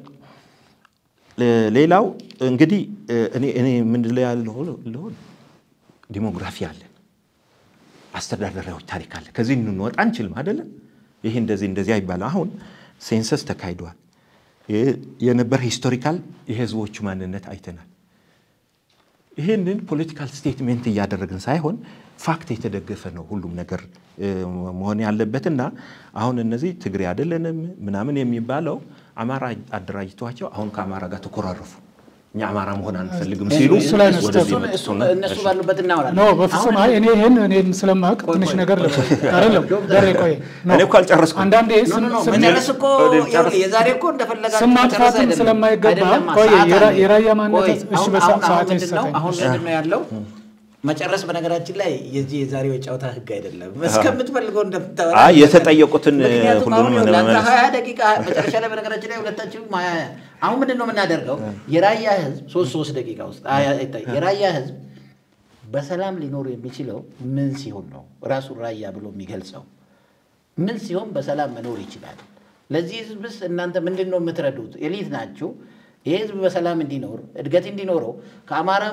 ሌ- ሌላው እንግዲህ እ፣ እኔ እኔ ምንድን ላይ ያለው ልሆን ዲሞግራፊ አለን፣ አስተዳደራዊ ታሪክ አለ። ከዚህ እንወጣ አንችልም አይደለም። ይሄ እንደዚህ እንደዚህ አይባልም። አሁን ሴንሰስ ተካሂዷል። የ- የነበረ ሂስቶሪካል የህዝቦቹ ማንነት አይተናል። ይህንን ፖለቲካል ስቴትሜንት እያደረግን ሳይሆን ፋክት የተደገፈ ነው ሁሉም ነገር እ፣ መሆን ያለበትና አሁን እነዚህ ትግሬ አይደለንም ምናምን የሚባለው አማራ አደራጅቷቸው አሁን ከአማራ ጋር ተኮራረፉ። እኛ አማራ መሆን አንፈልግም ሲሉ እሱ ላይ ነው ወደዚህ ስህተቱ። መጡ። እሱ- እነሱ ባሉበት እናወራለን። ኖ በፍጹም አይ እኔ ይህን እኔም ስለማውቅ ትንሽ ነገር ልበል። አይደለም ደሬ ቆይ ኖ። እኔ እኮ አልጨረስኩም። አንዳንዴ ኖ ኖ ኖ ስም- መጨረስ እኮ ወደ ይኸውልህ፣ ጨርስ- የዛሬ እኮ እንደፈለጋችሁ ስም መጨረስ ማጥፋትም አይደለም። ስለማይገባ አይደለማ፣ ቆይ ሰዓት የራ- አለ። የራያ ማንነት ቆይ፣ እሺ አሁን- በሰ- አሁን- ሰዓት አሁን ምንድን ነው ይሰጠኝ። አሁን ምንድን ነው ያለው መጨረስ በነገራችን ላይ የዚህ የዛሬው የጨዋታ ህግ አይደለም። እስከምትፈልገው እንደምታወራ አይ የተጠየቁትን ምክንያቱም አሁን ሁሉንም ይኸውልህ፣ አንተ ለመመለስ ሀያ ደቂቃ መጨረሻ ላይ በነገራችን ላይ ሁለታችንም ሀያ አሁን ምንድን ነው የምናደርገው? የራያ ህዝብ ሶስት ሶስት ደቂቃ ውስጥ ሀያ ይታይ። የራያ ህዝብ በሰላም ሊኖር የሚችለው ምን ሲሆን ነው? ራሱን ራያ ብሎ የሚገልጸው ምን ሲሆን በሰላም መኖር ይችላል? ለዚህ ህዝብስ እናንተ ምንድን ነው የምትረዱት? ኤሊት ናችሁ። ይህ ህዝብ በሰላም እንዲኖር እድገት እንዲኖረው ከአማራም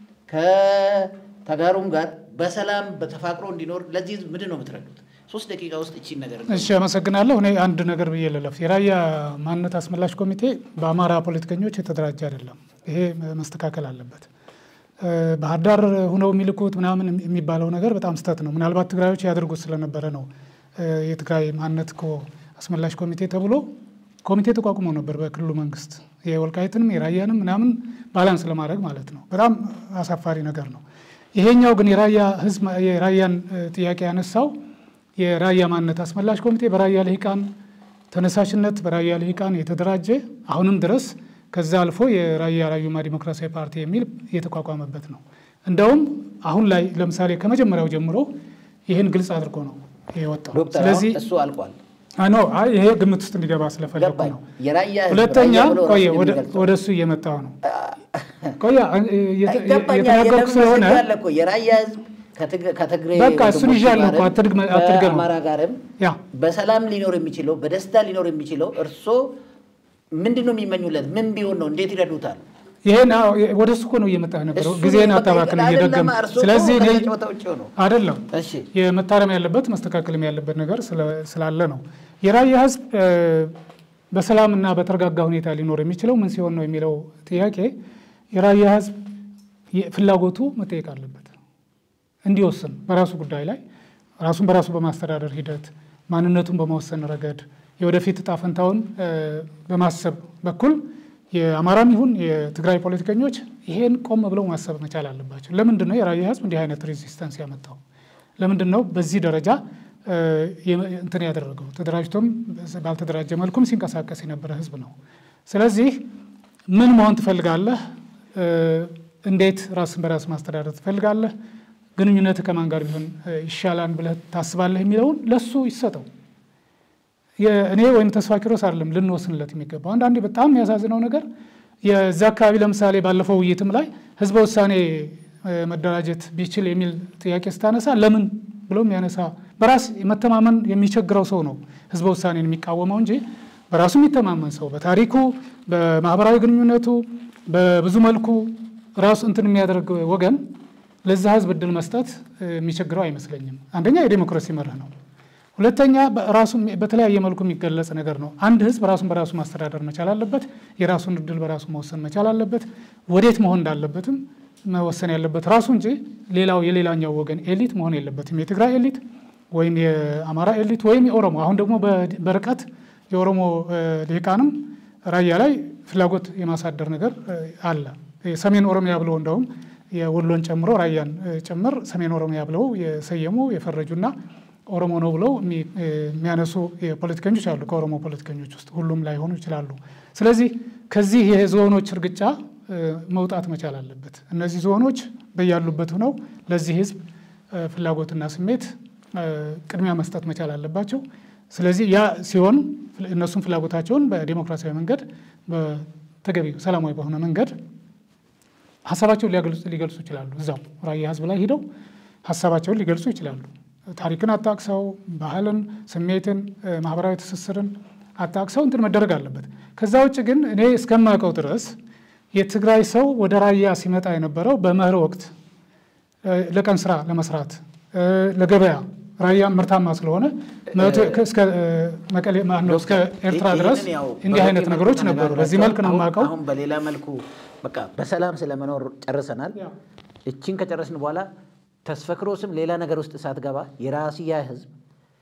ከተጋሩም ጋር በሰላም በተፋቅሮ እንዲኖር ለዚህ ህዝብ ምንድን ነው የምትረዱት? ሶስት ደቂቃ ውስጥ እቺን ነገር እሺ አመሰግናለሁ። እኔ አንድ ነገር ብዬ ልለፍ። የራያ ማንነት አስመላሽ ኮሚቴ በአማራ ፖለቲከኞች የተደራጀ አይደለም። ይሄ መስተካከል አለበት። እ፣ ባህር ዳር ሁነው የሚልኩት ምናምን የሚባለው ነገር በጣም ስህተት ነው። ምናልባት ትግራዮች ያደርጉት ስለነበረ ነው እ፣ የትግራይ ማንነት እኮ አስመላሽ ኮሚቴ ተብሎ ኮሚቴ ተቋቁሞ ነበር በክልሉ መንግስት የወልቃይትንም የራያንም ምናምን ባላንስ ለማድረግ ማለት ነው። በጣም አሳፋሪ ነገር ነው። ይሄኛው ግን የራያ ህዝብ የራያን እ፣ ጥያቄ ያነሳው የራያ ማንነት አስመላሽ ኮሚቴ በራያ ልሂቃን ተነሳሽነት በራያ ልሂቃን የተደራጀ አሁንም ድረስ ከዛ አልፎ የራያ ራዩማ ዲሞክራሲያዊ ፓርቲ የሚል የተቋቋመበት ነው። እንደውም አሁን ላይ ለምሳሌ ከመጀመሪያው ጀምሮ ይህን ግልጽ አድርጎ ነው የወጣው። ዶክተር ስለዚህ አሁን እሱ አልቋል። ኖ አይ ይሄ ግምት ውስጥ እንዲገባ ስለፈለጉ ገባኝ። ነው። የራያ ህዝብ ሁለተኛ ራያ ብሎ ቆየ ራሱን ወደ- የሚገልጸው ወደ እሱ እየመጣው ነው። ቆየ የተ- ገባኝ። የተናገርኩ የደም ስለሆነ ምስል አለ እኮ የራያ ህዝብ ከትግ- ከትግሬ በቃ እሱን ወንድሞቹ ይዣለሁ እኮ ጋርም አትድግመ- አትድገመው። ከአማራ ጋርም ያ በሰላም ሊኖር የሚችለው በደስታ ሊኖር የሚችለው እርሶ ምንድን ነው የሚመኙለት? ምን ቢሆን ነው? እንዴት ይረዱታል? ይሄን አዎ፣ ወደ እሱ እኮ ነው እየመጣ ነበረው። እሱ ጊዜን በቃ አታባክን አይደለም፣ እየደገም እርሶ እኮ ስለዚህ እኔ ከዚህ ጨዋታ ውጭ ነው። አይደለም እሺ የመታረም ያለበት መስተካከልም ያለበት ነገር ስለ- ስላለ ነው። የራያ ህዝብ እ፣ በሰላምና በተረጋጋ ሁኔታ ሊኖር የሚችለው ምን ሲሆን ነው የሚለው ጥያቄ የራያ ህዝብ የ- ፍላጎቱ መጠየቅ አለበት እንዲወስን በራሱ ጉዳይ ላይ ራሱን በራሱ በማስተዳደር ሂደት ማንነቱን በመወሰን ረገድ የወደፊት እጣ ፈንታውን እ፣ በማሰብ በኩል የአማራም ይሁን የትግራይ ፖለቲከኞች ይሄን ቆም ብለው ማሰብ መቻል አለባቸው። ለምንድን ነው የራያ ህዝብ እንዲህ አይነት ሬዚስተንስ ያመጣው? ለምንድን ነው በዚህ ደረጃ እ፣ የመ- እንትን ያደረገው? ተደራጅቶም ባልተደራጀ መልኩም ሲንቀሳቀስ የነበረ ህዝብ ነው። ስለዚህ ምን መሆን ትፈልጋለህ? እ፣ እንዴት ራስን በራስ ማስተዳደር ትፈልጋለህ? ግንኙነት ከማን ጋር ቢሆን እ፣ ይሻላል ብለህ ታስባለህ? የሚለውን ለሱ ይሰጠው። እኔ ወይም ተስፋ ኪሮስ አይደለም ልንወስንለት የሚገባው። አንዳንዴ በጣም የሚያሳዝነው ነገር የዛ አካባቢ ለምሳሌ ባለፈው ውይይትም ላይ ህዝበ ውሳኔ መደራጀት ቢችል የሚል ጥያቄ ስታነሳ ለምን ብሎ የሚያነሳ በራስ መተማመን የሚቸግረው ሰው ነው ህዝበ ውሳኔን የሚቃወመው እንጂ በራሱ የሚተማመን ሰው በታሪኩ፣ በማህበራዊ ግንኙነቱ፣ በብዙ መልኩ ራሱ እንትን የሚያደርግ ወገን ለዛ ህዝብ እድል መስጠት የሚቸግረው አይመስለኝም። አንደኛ የዴሞክራሲ መርህ ነው። ሁለተኛ ራሱ በተለያየ መልኩ የሚገለጽ ነገር ነው። አንድ ህዝብ ራሱን በራሱ ማስተዳደር መቻል አለበት። የራሱን እድል በራሱ መወሰን መቻል አለበት። ወዴት መሆን እንዳለበትም መወሰን ያለበት ራሱ እንጂ ሌላው የሌላኛው ወገን ኤሊት መሆን የለበትም። የትግራይ ኤሊት ወይም የአማራ ኤሊት ወይም የኦሮሞ አሁን ደግሞ በርቀት የኦሮሞ ልሂቃንም ራያ ላይ ፍላጎት የማሳደር ነገር አለ። ሰሜን ኦሮሚያ ብለው እንደውም የወሎን ጨምሮ ራያን ጭምር ሰሜን ኦሮሚያ ብለው የሰየሙ የፈረጁና ኦሮሞ ነው ብለው የሚያነሱ ፖለቲከኞች አሉ። ከኦሮሞ ፖለቲከኞች ውስጥ ሁሉም ላይሆኑ ይችላሉ። ስለዚህ ከዚህ የዞኖች እርግጫ መውጣት መቻል አለበት። እነዚህ ዞኖች በያሉበት ሆነው ለዚህ ህዝብ ፍላጎትና ስሜት ቅድሚያ መስጠት መቻል አለባቸው። ስለዚህ ያ ሲሆን እነሱም ፍላጎታቸውን በዲሞክራሲያዊ መንገድ በተገቢ ሰላማዊ በሆነ መንገድ ሀሳባቸውን ሊገልጹ ይችላሉ። እዛው ራያ ህዝብ ላይ ሂደው ሀሳባቸውን ሊገልጹ ይችላሉ። ታሪክን አጣቅሰው ባህልን፣ ስሜትን፣ ማህበራዊ ትስስርን አጣቅሰው እንትን መደረግ አለበት። ከዛ ውጭ ግን እኔ እስከማውቀው ድረስ የትግራይ ሰው ወደ ራያ ሲመጣ የነበረው በመኸር ወቅት ለቀን ስራ ለመስራት ለገበያ ራያ ምርታማ ስለሆነ እስከ መቀሌ ማነው እስከ ኤርትራ ድረስ እንዲህ አይነት ነገሮች ነበሩ። በዚህ መልክ ነው የማውቀው። አሁን በሌላ መልኩ በቃ በሰላም ስለመኖር ጨርሰናል። እችን ከጨረስን በኋላ ተስፈክሮስም ሌላ ነገር ውስጥ ሳትገባ የራስያ ህዝብ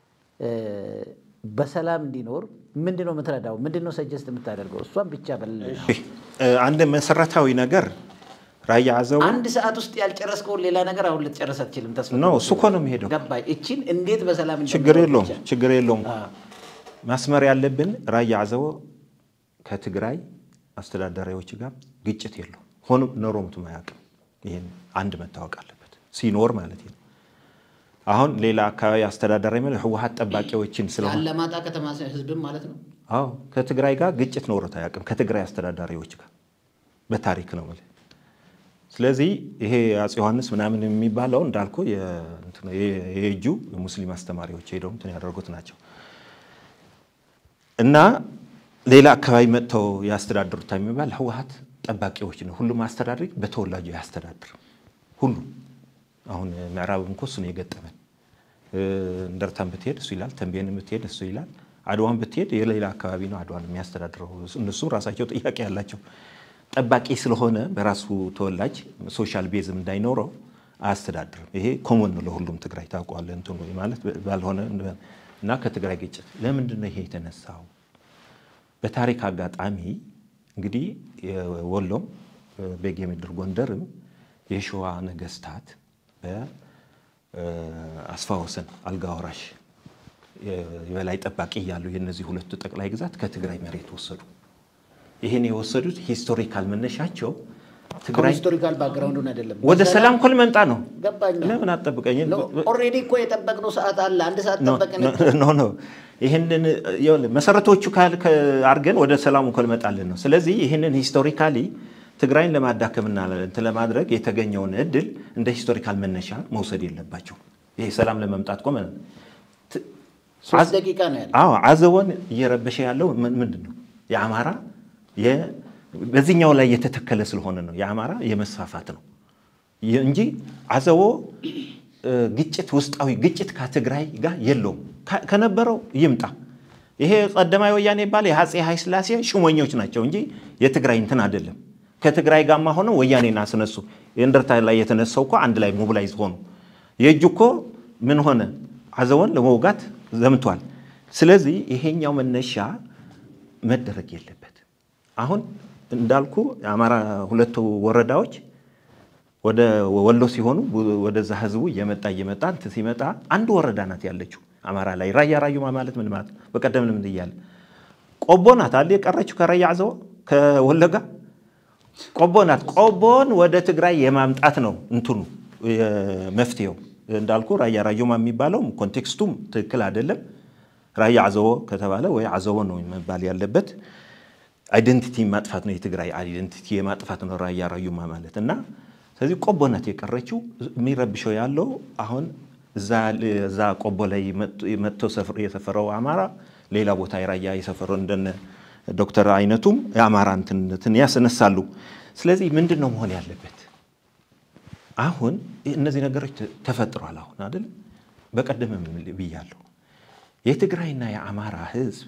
በሰላም እንዲኖር ምንድን ነው የምትረዳው? ምንድን ነው ሰጀስት የምታደርገው? እሷን ብቻ በል። አንድ መሰረታዊ ነገር ራያ አዘቦ አንድ ሰዓት ውስጥ ያልጨረስከውን ሌላ ነገር አሁን ልትጨርስ አትችልም። ተስፋ ነው እሱ እኮ ነው የሚሄደው። ገባኝ። እችን እንዴት በሰላም ችግር እንደምኖር የለውም ብቻ። ችግር የለውም። አዎ። ማስመር ያለብን ራያ አዘቦ ከትግራይ አስተዳዳሪዎች ጋር ግጭት የለው ሆኖ ኖሮምትም አያውቅም። ይህን አንድ መታወቅ አለበት ሲኖር ማለት ነው። አሁን ሌላ አካባቢ አስተዳዳሪ ማለት ህወሀት ጠባቂዎችን ስለሆነ የአላማጣ ከተማ ህዝብም ማለት ነው። አዎ ከትግራይ ጋር ግጭት ኖሮት አያውቅም። ከትግራይ አስተዳዳሪዎች ጋር በታሪክ ነው ማለት ስለዚህ ይሄ አፄ ዮሐንስ ምናምን የሚባለው እንዳልኩ የእጁ የሙስሊም አስተማሪዎች ሄደው እንትን ያደርጉት ናቸው እና ሌላ አካባቢ መጥተው ያስተዳድሩታ የሚባል ህወሀት ጠባቂዎች ነው። ሁሉም አስተዳዳሪ በተወላጁ ያስተዳድር ሁሉ አሁን ምዕራብም እኮ እሱ ነው የገጠመን። እንደርታን ብትሄድ እሱ ይላል፣ ተንቤን ብትሄድ እሱ ይላል፣ አድዋን ብትሄድ የሌላ አካባቢ ነው አድዋን የሚያስተዳድረው። እነሱም ራሳቸው ጥያቄ ያላቸው ጠባቂ ስለሆነ በራሱ ተወላጅ ሶሻል ቤዝም እንዳይኖረው አያስተዳድርም። ይሄ ኮሞን ነው ለሁሉም ትግራይ ታውቀዋለህ። እንትኑ ማለት ባልሆነ እና ከትግራይ ግጭት ለምንድን ነው ይሄ የተነሳው? በታሪክ አጋጣሚ እንግዲህ ወሎም ቤጌ ምድር ጎንደርም የሸዋ ነገስታት በአስፋ ወሰን አልጋ ወራሽ የበላይ ጠባቂ እያሉ የእነዚህ ሁለቱ ጠቅላይ ግዛት ከትግራይ መሬት ወሰዱ። ይህን የወሰዱት ሂስቶሪካል መነሻቸው ትግራይ ሂስቶሪካል ባክግራውንዱን አይደለም ወደ ሰላም እኮ ልመጣ ነው። ገባኝ። ለምን አጠብቀኝ? ኦልሬዲ እኮ የጠበቅነው ሰዓት አለ። አንድ ሰዓት ኖ ጠበቅን። ኖ ኖ ይህንን ይኸውልህ መሰረቶቹ ካል- ከ- አድርገን ወደ ሰላሙ እኮ ልመጣልን ነው። ስለዚህ ይህንን ሂስቶሪካሊ ትግራይን ለማዳከምና እንትን ለማድረግ የተገኘውን እድል እንደ ሂስቶሪካል መነሻ መውሰድ የለባቸው። ይሄ ሰላም ለመምጣት እኮ ማለት ነው። ት- ሶስት ደቂቃ ነው ያለ። አዎ አዘቦን እየረበሸ ያለው ምን- ምንድን ነው? የአማራ የ- በዚህኛው ላይ የተተከለ ስለሆነ ነው። የአማራ የመስፋፋት ነው የ- እንጂ አዘቦ እ፣ ግጭት ውስጣዊ ግጭት ከትግራይ ጋር የለውም። ከ- ከነበረው ይምጣ። ይሄ ቀዳማዊ ወያኔ ይባል የአፄ ኃይለ ሥላሴ ሹመኞች ናቸው እንጂ የትግራይ እንትን አይደለም። ከትግራይ ጋማ ሆነው ወያኔን አስነሱ። የእንደርታ ላይ የተነሳው እኮ አንድ ላይ ሞቢላይዝ ሆኑ። የእጁ እኮ ምን ሆነ? አዘቦን ለመውጋት ዘምቷል። ስለዚህ ይሄኛው መነሻ መደረግ የለበት። አሁን እንዳልኩ የአማራ ሁለቱ ወረዳዎች ወደ ወሎ ሲሆኑ ወደዛ ህዝቡ እየመጣ እየመጣ እንትን ሲመጣ አንድ ወረዳ ናት ያለችው አማራ ላይ ራያ ራዩማ ማለት ምን ማለት ነው? በቀደም ልምድ እያለ ቆቦ ናት አለ የቀረችው ከራያ አዘቦ ከወለጋ ቆቦ ናት። ቆቦን ወደ ትግራይ የማምጣት ነው እንትኑ መፍትሄው። እንዳልኩ ራያ ራዩማ የሚባለው ኮንቴክስቱም ትክክል አይደለም። ራያ አዘቦ ከተባለ ወይ አዘቦ ነው መባል ያለበት። አይደንቲቲ ማጥፋት ነው፣ የትግራይ አይደንቲቲ የማጥፋት ነው ራያ ራዩማ ማለት እና ስለዚህ ቆቦ ናት የቀረችው። የሚረብሸው ያለው አሁን እዛ ቆቦ ላይ መጥቶ የሰፈረው አማራ ሌላ ቦታ የራያ የሰፈረው እንደነ ዶክተር አይነቱም የአማራ እንትንነትን ያስነሳሉ። ስለዚህ ምንድን ነው መሆን ያለበት? አሁን እነዚህ ነገሮች ተፈጥሯል። አሁን አይደል በቀደምም ብያለሁ። የትግራይና የአማራ ህዝብ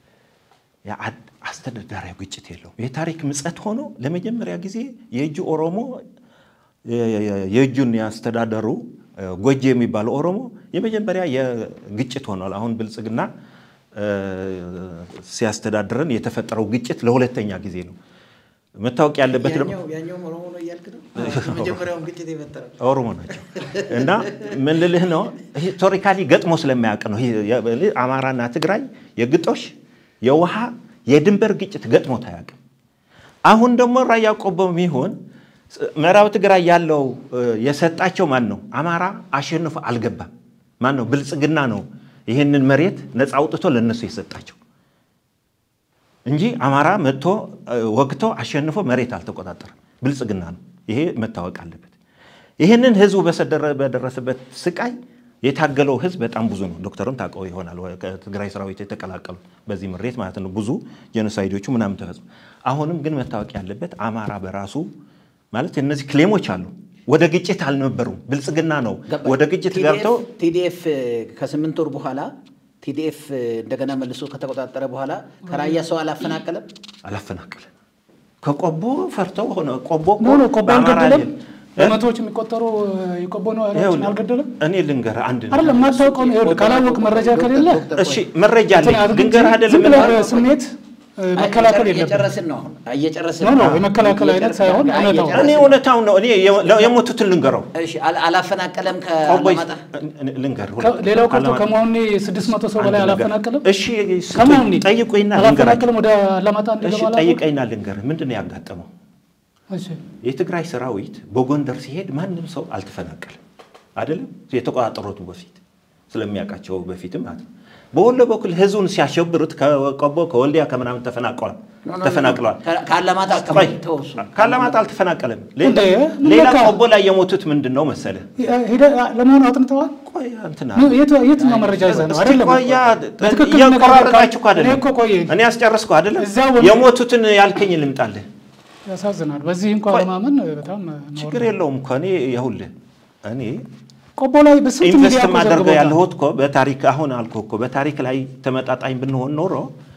አስተዳደራዊ ግጭት የለውም። የታሪክ ምጸት ሆኖ ለመጀመሪያ ጊዜ የእጁ ኦሮሞ የእጁን ያስተዳደሩ ጎጄ የሚባለው ኦሮሞ የመጀመሪያ የግጭት ሆኗል። አሁን ብልጽግና ሲያስተዳድረን የተፈጠረው ግጭት ለሁለተኛ ጊዜ ነው። መታወቅ ያለበት ደግሞ ኦሮሞ ናቸው እና ምን ልልህ ነው ሂስቶሪካሊ ገጥሞ ስለማያውቅ ነው። አማራና ትግራይ የግጦሽ የውሃ የድንበር ግጭት ገጥሞት አያውቅም። አሁን ደግሞ ራያ ቆቦ የሚሆን ምዕራብ ትግራይ ያለው የሰጣቸው ማን ነው? አማራ አሸንፎ አልገባም። ማን ነው? ብልጽግና ነው ይህንን መሬት ነፃ አውጥቶ ለነሱ የሰጣቸው እንጂ አማራ መጥቶ ወግቶ አሸንፎ መሬት አልተቆጣጠረም። ብልጽግና ነው። ይሄ መታወቅ አለበት። ይህንን ህዝቡ በደረሰበት ስቃይ የታገለው ህዝብ በጣም ብዙ ነው። ዶክተርም ታውቀው ይሆናል። ከትግራይ ሰራዊት የተቀላቀሉ በዚህ ምሬት ማለት ነው። ብዙ ጄኖሳይዶቹ ምናምን ተፈጽሞ አሁንም ግን መታወቅ ያለበት አማራ በራሱ ማለት እነዚህ ክሌሞች አሉ ወደ ግጭት አልነበሩም። ብልጽግና ነው ወደ ግጭት ገብተው ቲዲኤፍ ከስምንት ወር በኋላ ቲዲኤፍ እንደገና መልሶ ከተቆጣጠረ በኋላ ከራያ ሰው አላፈናቀለም አላፈናቀለም። ከቆቦ ፈርተው ሆነ ቆቦ ኖ ኖ ቆቦ አልገደለም። በመቶዎች የሚቆጠሩ የቆቦ ነዋሪዎችን አልገደለም። እኔ ልንገርህ አንድ አይደለም የማታውቀውን ይኸውልህ፣ ካላወቅ መረጃ ከሌለ እሺ፣ መረጃ አለኝ ልንገርህ ዝም አይደለም ብለህ በስሜት መከላከል የለብህም። እየጨረስን ነው አሁን እየጨረስን ኖ ኖ የመከላከል አይነት ሳይሆን እውነታው እኔ እውነታውን ነው እኔ የሞቱትን ልንገረው እሺ አል- አላፈናቀለም ቆቦይ ከአላማጣ ልንገርህ ከ- ሌላው ቀርቶ አላማ- ከመሆኔ ስድስት መቶ ሰው በላይ አንድ ነገር። አላፈናቀለም። እሺ ከመሆኔ ጠይቁኝና ልንገራቸው አላፈናቀለም ወደ አላማጣ እሺ እንዲገባ አላደረጉም? ጠይቀኝና ልንገርህ ምንድን ነው ያጋጠመው እሺ የትግራይ ሰራዊት በጎንደር ሲሄድ ማንም ሰው አልተፈናቀለም አይደለም የተቆጣጠሩት በፊት ስለሚያውቃቸው በፊትም ማለት ነው በወሎ በኩል ህዝቡን ሲያሸብሩት ከቆቦ ከወልዲያ ከምናምን ተፈናቅለዋል ተፈናቅለዋል ከ- ከአላማጣ ቆይ አካባቢ ተወሱ ካላማጣ አልተፈናቀለም እንዴ፣ ምን ሌላ ለካ? ቆቦ ላይ የሞቱት ምንድን ነው መሰለ ሄደህ ለመሆኑ አጥንተዋል? ቆይ እንትና የት- የትኛው መረጃ ይዘህ ነው? እስቲ አይደለም ቆያ በትክክል እየቆራረጣችሁ እኮ እኔ አይደለም እኮ ቆይ እኔ ያስጨርስኩ አይደለም እዛ ወንድ- የሞቱትን ያልከኝ ልምጣልህ ያሳዝናል። በዚህ እንኳን ቆይ፣ ለማመን በጣም ችግር የለውም እኮ እኔ ይኸውልህ እኔ ቆቦ ላይ በስንት ኢንቨስት ሚዲያ እኮ ማደርገው ዘግቦታል። ያለሁት እኮ በታሪክ አሁን አልኩህ እኮ በታሪክ ላይ ተመጣጣኝ ብንሆን ኖሮ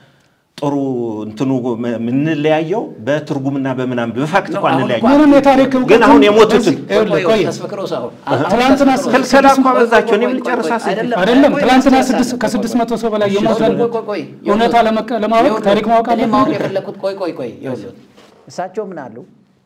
ጥሩ እንትኑ የምንለያየው በትርጉምና በምናምን በፋክት እኮ አንለያየው። ምንም የታሪክ እውቀት ግን አሁን የሞቱትን ይኸውልህ፣ ቆይ ተስፈክሮስ አሁን ትላንትና ክልከላ እኮ አበዛቸው። እኔ ምን ጨርሳ ስል አይደለም ትላንትና ስድስት ከስድስት መቶ ሰው በላይ የሞተን ቆይ ቆይ ቆይ እውነታ ለመቀ- ለማወቅ ታሪክ ማወቅ እኔ ማወቅ አለብን። የፈለኩት ቆይ ቆይ ቆይ ይኸውልህ እሳቸው ምን አሉ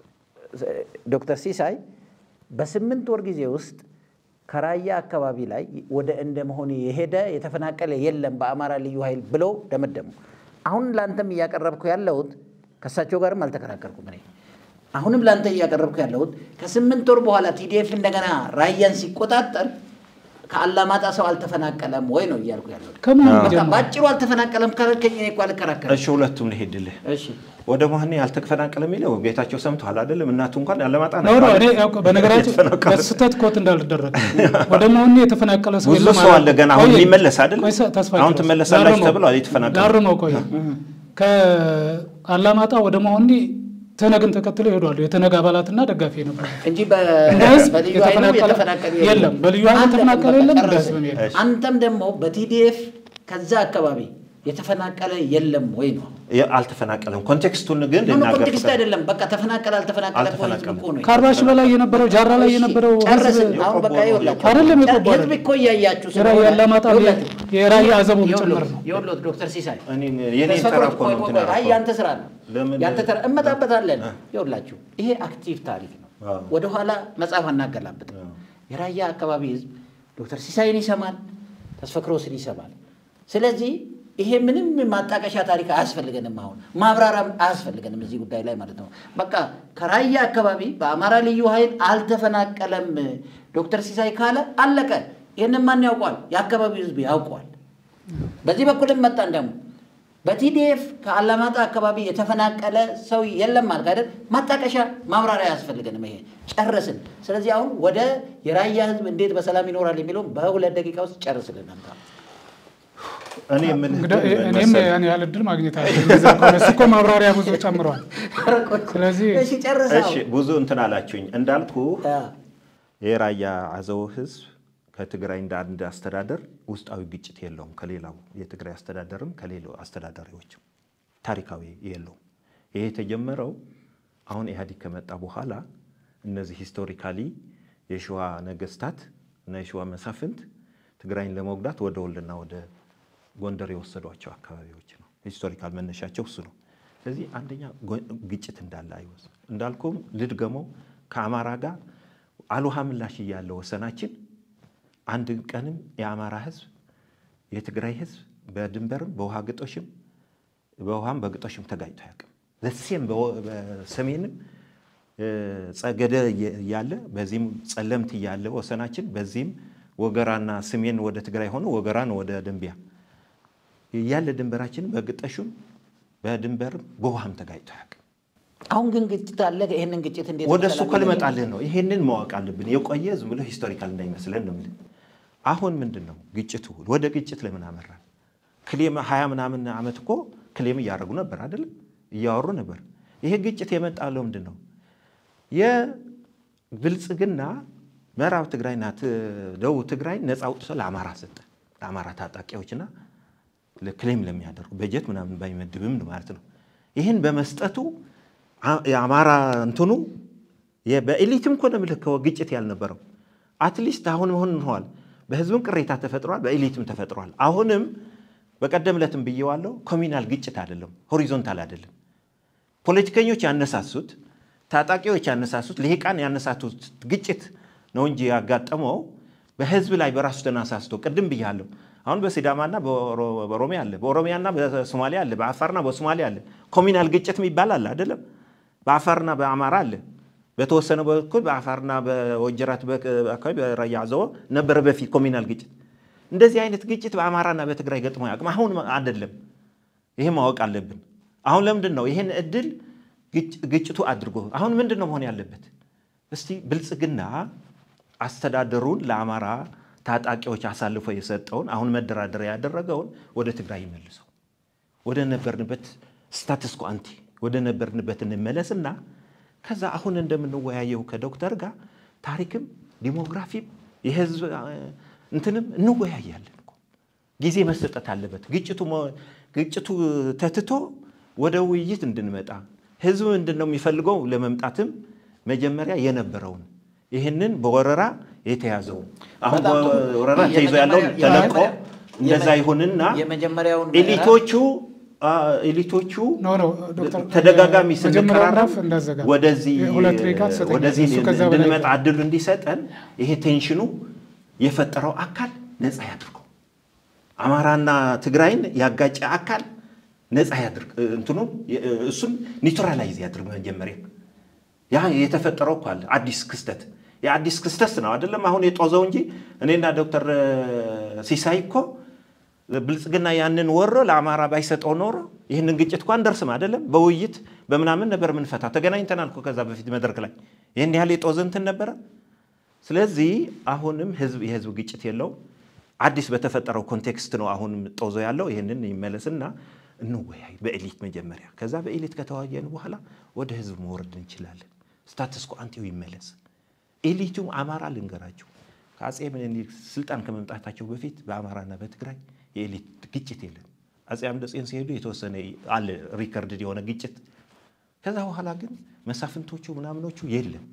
ዶክተር ሲሳይ በስምንት ወር ጊዜ ውስጥ ከራያ አካባቢ ላይ ወደ እንደ መሆን የሄደ የተፈናቀለ የለም በአማራ ልዩ ኃይል ብለው ደመደሙ። አሁን ለአንተም እያቀረብኩ ያለሁት ከእሳቸው ጋርም አልተከራከርኩም እኔ አሁንም ለአንተ እያቀረብኩ ያለሁት ከስምንት ወር በኋላ ቲዲኤፍ እንደገና ራያን ሲቆጣጠር ከአላማጣ ሰው አልተፈናቀለም ወይ ነው እያልኩ ያለሁት። ከማን በቃ ጀምሮ? በአጭሩ አልተፈናቀለም ካልከኝ እኔ እኮ አልከራከርም። እሺ ሁለቱም ልሄድልህ እሺ ወደ መሆኔ ያልተፈናቀለ የሚለው ጌታቸው ሰምተዋል አይደለም? እናቱ እንኳን ያለማጣ ኖ ኖ እኔ ያው በነገራችን የተፈናቀለ በስህተት ኮት እንዳልደረግ ወደ መሆኑ የተፈናቀለ ሰው ብዙ የለም ሰው አላልኩም። አለ ገና አሁን ቆይ፣ የሚመለስ አይደል? ቆይ፣ ተስፋ አሁን ይድረስ። ትመለሳላችሁ ላርመው፣ ተብሏል የተፈናቀሉ ላርመው ቆይ ከአላማጣ ወደ መሆኒ ትነግን ተከትሎ ይሄዳሉ። የተነግ አባላትና ደጋፊ ነበሩ። እንጂ በ- እንደ ህዝብ በልዩ ኃይሉ የተፈናቀለ የተፈናቀለ የለም። በልዩ ኃይሉ አንተ የተፈናቀለ በቃ የለም፣ እንደ ጨረስን። ህዝብም የለም። አንተም ደግሞ በቲዲኤፍ ከዛ አካባቢ የተፈናቀለ የለም ወይ ነው? አልተፈናቀለም። ኮንቴክስቱን ግን ኖ ኖ ልናገር ኮንቴክስት አይደለም። በቃ ተፈናቀለ አልተፈናቀለ እኮ ህዝብ አልተፈናቀለም። እኮ ነው። ከአርባ ሺህ በላይ የነበረው ጃራ ላይ እሺ፣ የነበረው ጨረስን። ህዝብ አሁን በቃ ይኸውላችሁ አይደለም የቆቦ ህዝብ አይደለም። እኮ እያያችሁ የራያ ስለሆነ አላማጣ ይኸውላችሁ፣ የራያ አዘቦም ጭምር ይኸውልዎት፣ ነው። ይኸውልዎት ዶክተር ሲሳይ እኔ- የኔን ተራ ተስፈክሮት እኮ ቆይ ነው ቆይ እንትን ቆይ፣ አይ ያልኩት። ያንተ ስራ ነው ለምን- ያንተ ተራ እመጣበታለን። ይኸውላችሁ ይሄ አክቲቭ ታሪክ ነው። አዎ። ወደኋላ መጽሐፍ አናገላብጥ። የራያ አካባቢ ህዝብ ዶክተር ሲሳይን ይሰማል፣ ተስፈክሮስን ይሰማል። ስለዚህ ይሄ ምንም ማጣቀሻ ታሪክ አያስፈልገንም። አሁን ማብራሪያም አያስፈልገንም እዚህ ጉዳይ ላይ ማለት ነው። በቃ ከራያ አካባቢ በአማራ ልዩ ኃይል አልተፈናቀለም ዶክተር ሲሳይ ካለ አለቀ። ይህንን ማን ያውቋል? የአካባቢው ህዝብ ያውቋል። በዚህ በኩልም መጣን ደግሞ በቲዲኤፍ ከአላማጣ አካባቢ የተፈናቀለ ሰው የለም ማለት አይደል? ማጣቀሻ ማብራሪያ አያስፈልገንም። ይሄ ጨረስን። ስለዚህ አሁን ወደ የራያ ህዝብ እንዴት በሰላም ይኖራል የሚለውም በሁለት ደቂቃ ውስጥ ጨርስልን። አንተ እኔ የምልህ እንግዲህ ግን ምን እኔም መሰለህ? ያን ያህል እድል ማግኘት አለ እሱ እኮ ማብራሪያ ብዙ ጨምረዋል። ስለዚህ እሺ ጨርሰው እሺ ብዙ እንትን አላችሁኝ እንዳልኩ የራያ አዘው ህዝብ ከትግራይ እንደ አንድ አስተዳደር ውስጣዊ ግጭት የለውም። ከሌላው የትግራይ አስተዳደርም ከሌላው አስተዳዳሪዎችም ታሪካዊ የለውም። ይሄ የተጀመረው አሁን ኢህአዴግ ከመጣ በኋላ እነዚህ ሂስቶሪካሊ የሸዋ ነገስታት እና የሸዋ መሳፍንት ትግራይን ለመጉዳት ወደ ወሎና ወደ ጎንደር የወሰዷቸው አካባቢዎች ነው። ሂስቶሪካል መነሻቸው እሱ ነው። ስለዚህ አንደኛ ጎ- ግጭት እንዳለ አይወስ እንዳልኩም ልድገመው ከአማራ ጋር አልውሃ ምላሽ እያለ ወሰናችን አንድ ቀንም የአማራ ህዝብ የትግራይ ህዝብ በድንበርም በውሃ ግጦሽም በውሃም በግጦሽም ተጋጭቶ አያውቅም። ዘሴም በሰሜንም እ፣ ጸገደ እያለ በዚህም ጸለምት እያለ ወሰናችን በዚህም ወገራና ሰሜን ወደ ትግራይ ሆኖ ወገራን ወደ ደንቢያ እያለ ድንበራችን በግጦሹም በድንበርም በውሃም ተጋጭቶ አያውቅም። አሁን ግን ግጭት አለ። ይህንን ግጭት እንዴት ወደ እሱ ሰላም እኮ ልመጣልህ ነው። ይሄንን ማወቅ አለብን። የቆየ ዝም ብሎ ሂስቶሪካል እንዳይመስለን ነው የምልህ። አሁን ምንድን ነው ግጭቱ? ወደ ግጭት ለምን አመራን? ክሌም ሀያ ምናምን ዓመት እኮ ክሌም እያደረጉ ነበር አይደለም? እያወሩ ነበር። ይሄ ግጭት የመጣለው ምንድን ነው? የብልጽግና ምዕራብ ትግራይና ት- ደቡብ ትግራይ ነፃ አውጥቶ ለአማራ ሰጠ። ለአማራ ታጣቂዎችና ክሌም ለሚያደርጉ በጀት ምናምን ባይመድብም ማለት ነው። ይህን በመስጠቱ አ- የአማራ እንትኑ የ- በኤሊትም እኮ ነው የምልህ እኮ ግጭት ያልነበረው አትሊስት አሁን ሆን ሆኗል። በህዝብም ቅሬታ ተፈጥሯል፣ በኤሊትም ተፈጥሯል። አሁንም በቀደም ዕለትም ብዬዋለሁ፣ ኮሚናል ግጭት አይደለም፣ ሆሪዞንታል አይደለም። ፖለቲከኞች ያነሳሱት፣ ታጣቂዎች ያነሳሱት፣ ልሂቃን ያነሳሱት ግጭት ነው እንጂ ያጋጠመው በህዝብ ላይ በራሱ ተነሳስቶ ቅድም ብያለሁ። አሁን በሲዳማና በኦሮ- በኦሮሚያ አለ፣ በኦሮሚያና በሶማሊያ አለ፣ በአፋርና በሶማሊያ አለ። ኮሚናል ግጭት የሚባል አለ አይደለም? በአፋርና በአማራ አለ። በተወሰነ በኩል በአፋርና በወጀራት በ- አካባቢ በራያ አዘቦ ነበረ በፊት ኮሚናል ግጭት። እንደዚህ አይነት ግጭት በአማራና በትግራይ ገጥሞ ያውቅም። አሁን አይደለም። ይሄ ማወቅ አለብን። አሁን ለምንድን ነው ይሄን እድል ግጭ- ግጭቱ አድርጎ አሁን ምንድን ነው መሆን ያለበት? እስቲ ብልጽግና አስተዳደሩን ለአማራ ታጣቂዎች አሳልፎ የሰጠውን አሁን መደራደሪያ ያደረገውን ወደ ትግራይ ይመልሰው፣ ወደ ነበርንበት ስታትስ ኮ አንቲ ወደ ነበርንበት እንመለስና ከዛ አሁን እንደምንወያየው ከዶክተር ጋር ታሪክም ዲሞግራፊም የህዝብ አ፣ እንትንም እንወያያለን እኮ። ጊዜ መሰጠት አለበት። ግጭቱ መ- ግጭቱ ተትቶ ወደ ውይይት እንድንመጣ ህዝብ ምንድን ነው የሚፈልገው ለመምጣትም መጀመሪያ የነበረውን ይህንን በወረራ የተያዘውን አሁን በጣም ጥሩ። በወረራ ተይዞ ያለውን የመጀመሪያ- ተለቆ የመጀመሪያ- እንደዛ ይሁንና የመጀመሪያውን ኤሊቶቹ አ፣ ኤሊቶቹ ኖ ኖ ዶክተር ተደጋጋሚ መጀመሪያው ስንቀራረብ ምዕራፍ እንዳዘጋ ወደዚህ ሁለት ደቂቃ ትሰጠኛለህ። ወደዚህ እሱ ከዛ በላይ እንድንመጣ እድሉ እንዲሰጠን ይሄ ቴንሽኑ የፈጠረው አካል ነፃ ያድርገው። አማራና ትግራይን ያጋጨ አካል ነፃ ያድርግ። እንትኑ እሱን ኒውትራላይዝ ያድርግ። መጀመሪያ ያ የተፈጠረው እኮ አለ አዲስ ክስተት የአዲስ ክስተት ነው አይደለም አሁን የጦዘው እንጂ እኔና ዶክተር ሲሳይ እኮ ብልጽግና ያንን ወሮ ለአማራ ባይሰጠው ኖሮ ይህንን ግጭት እኮ አንደርስም አይደለም። በውይይት በምናምን ነበር ምንፈታ። ተገናኝተናል እኮ ከዛ በፊት መድረክ ላይ ይህን ያህል የጦዘ እንትን ነበረ። ስለዚህ አሁንም ህዝብ የህዝብ ግጭት የለውም። አዲስ በተፈጠረው ኮንቴክስት ነው አሁንም ጦዞ ያለው። ይህንን ይመለስና እንወያይ በኤሊት መጀመሪያ። ከዛ በኤሊት ከተወያየን በኋላ ወደ ህዝብ መውረድ እንችላለን። ስታትስ ኮ አንቲው ይመለስ። ኤሊቱም አማራ ልንገራቸው ከአጼ ምኒልክ ስልጣን ከመምጣታቸው በፊት በአማራና በትግራይ የኤሊት ግጭት የለም። አጼ አምደጽዮን ሲሄዱ የተወሰነ አለ ሪከርድ የሆነ ግጭት። ከዛ በኋላ ግን መሳፍንቶቹ ምናምኖቹ የለም።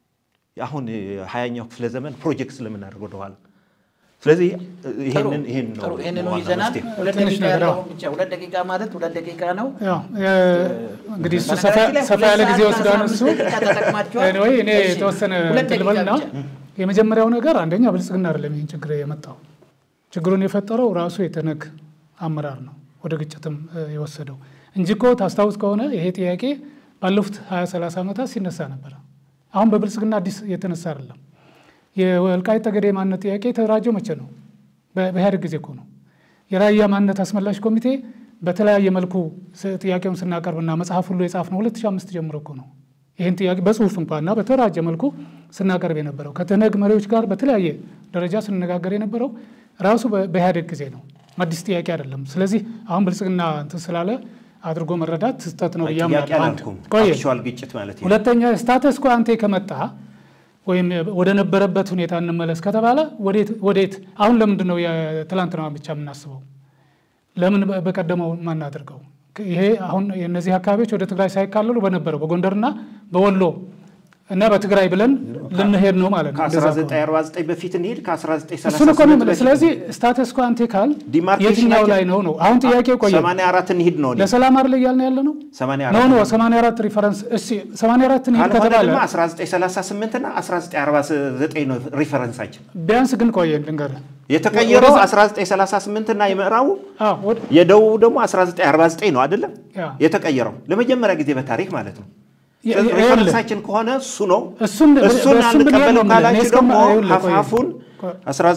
አሁን ሀያኛው ክፍለ ዘመን ፕሮጀክት ስለምናደርግ ወደኋላ ስለዚህ ይህንን ይህን ነው ጥሩ ይህንኑ ዋና ይዘናል። መፍትሄ። ሁለት ትንሽ ደቂቃ ነገር ያለውን ብቻ ሁለት ደቂቃ ማለት ሁለት ደቂቃ ነው። ያው የ- እንግዲህ እሱ ሰፋ በነገራችን ላይ ሰፋ ያለ ሁለት ጊዜ ሰዓት ወስዷል ከአስራ እሱ አምስት ደቂቃ ተጠቅማችኋል። Anyway፣ እኔ እሺ፣ የተወሰነ ሁለት እንትን ደቂቃ ልበልና ብቻ። የመጀመሪያው ነገር አንደኛ ብልጽግና አይደለም ይህን ችግር የመጣው ችግሩን የፈጠረው ራሱ የተነግ አመራር ነው ወደ ግጭትም እ፣ የወሰደው እንጂ እኮ ታስታውስ ከሆነ ይሄ ጥያቄ ባለፉት 20 30 ዓመታት ሲነሳ ነበረ። አሁን በብልጽግና አዲስ የተነሳ አይደለም። የወልቃይት ጠገዴ ማንነት ጥያቄ የተደራጀው መቼ ነው? በ- በኢህአዴግ ጊዜ እኮ ነው። የራያ ማንነት አስመላሽ ኮሚቴ በተለያየ መልኩ ጥያቄውን ስናቀርብና መጽሐፍ ሁሉ የጻፍነው 2005 ጀምሮ እኮ ነው። ይህን ጥያቄ በጽሁፍ እንኳና በተደራጀ መልኩ ስናቀርብ የነበረው ከትህነግ መሪዎች ጋር በተለያየ ደረጃ ስንነጋገር የነበረው ራሱ በኢህአዴግ ጊዜ ነው። አዲስ ጥያቄ አይደለም። ስለዚህ አሁን ብልጽግና እንትን ስላለ አድርጎ መረዳት ስህተት ነው ብዬ ጥያቄ አምናለሁ። አንድ አላልኩም። ቆየ አክቹዋል ግጭት ማለት ነው። ሁለተኛ ስታተስ ኮ አንቴ ከመጣ ወይም ወደ ነበረበት ሁኔታ እንመለስ ከተባለ ወዴት ወዴት አሁን ለምንድን ነው የትላንትናዋን ብቻ የምናስበው? ለምን በ- በቀደመው ማናደርገው? ይሄ አሁን የእነዚህ አካባቢዎች ወደ ትግራይ ሳይካለሉ በነበረው በጎንደርና በወሎ እና በትግራይ ብለን ልንሄድ ነው ማለት ነው። እንደዛ ከሆነ። ከ1949 በፊት እንሂድ እሱን እኮ ነው ከ1938 የምልህ። በፊት ስለዚህ ስታተስ ኮ አንቴ ካል ዲማርኬሽን የትኛው ናቸው። ላይ ነው ነው አሁን ጥያቄው ቆየ 84 እንሂድ ነው እኔ። ለሰላም አይደል እያልን ያለ ነው 84 ኖ ኖ 84 ሪፈረንስ እሺ 84 እንሂድ ካልሆነ ከተባለ ደግሞ 1938 እና 1949 ነው ሪፈረንሳችን። ቢያንስ ግን ቆየን ልንገርህ የተቀየረው ወደዛ- 1938 እና የምዕራቡ አዎ ወደ- የደቡቡ ደግሞ 1949 ነው አይደለም ያ። የተቀየረው ለመጀመሪያ ጊዜ በታሪክ ማለት ነው። የ- ስለዚህ ይኸውልህ፣ ሪፈረንሳችን ከሆነ እሱ ነው። እሱን እሱን በእሱን ብንሄድ አንቀበለው ነው የምልህ። እኔ ካላችሁ እስከማ- ደግሞ ይኸውልህ፣ ቆይ፣ ሀፋፉን ቆይ።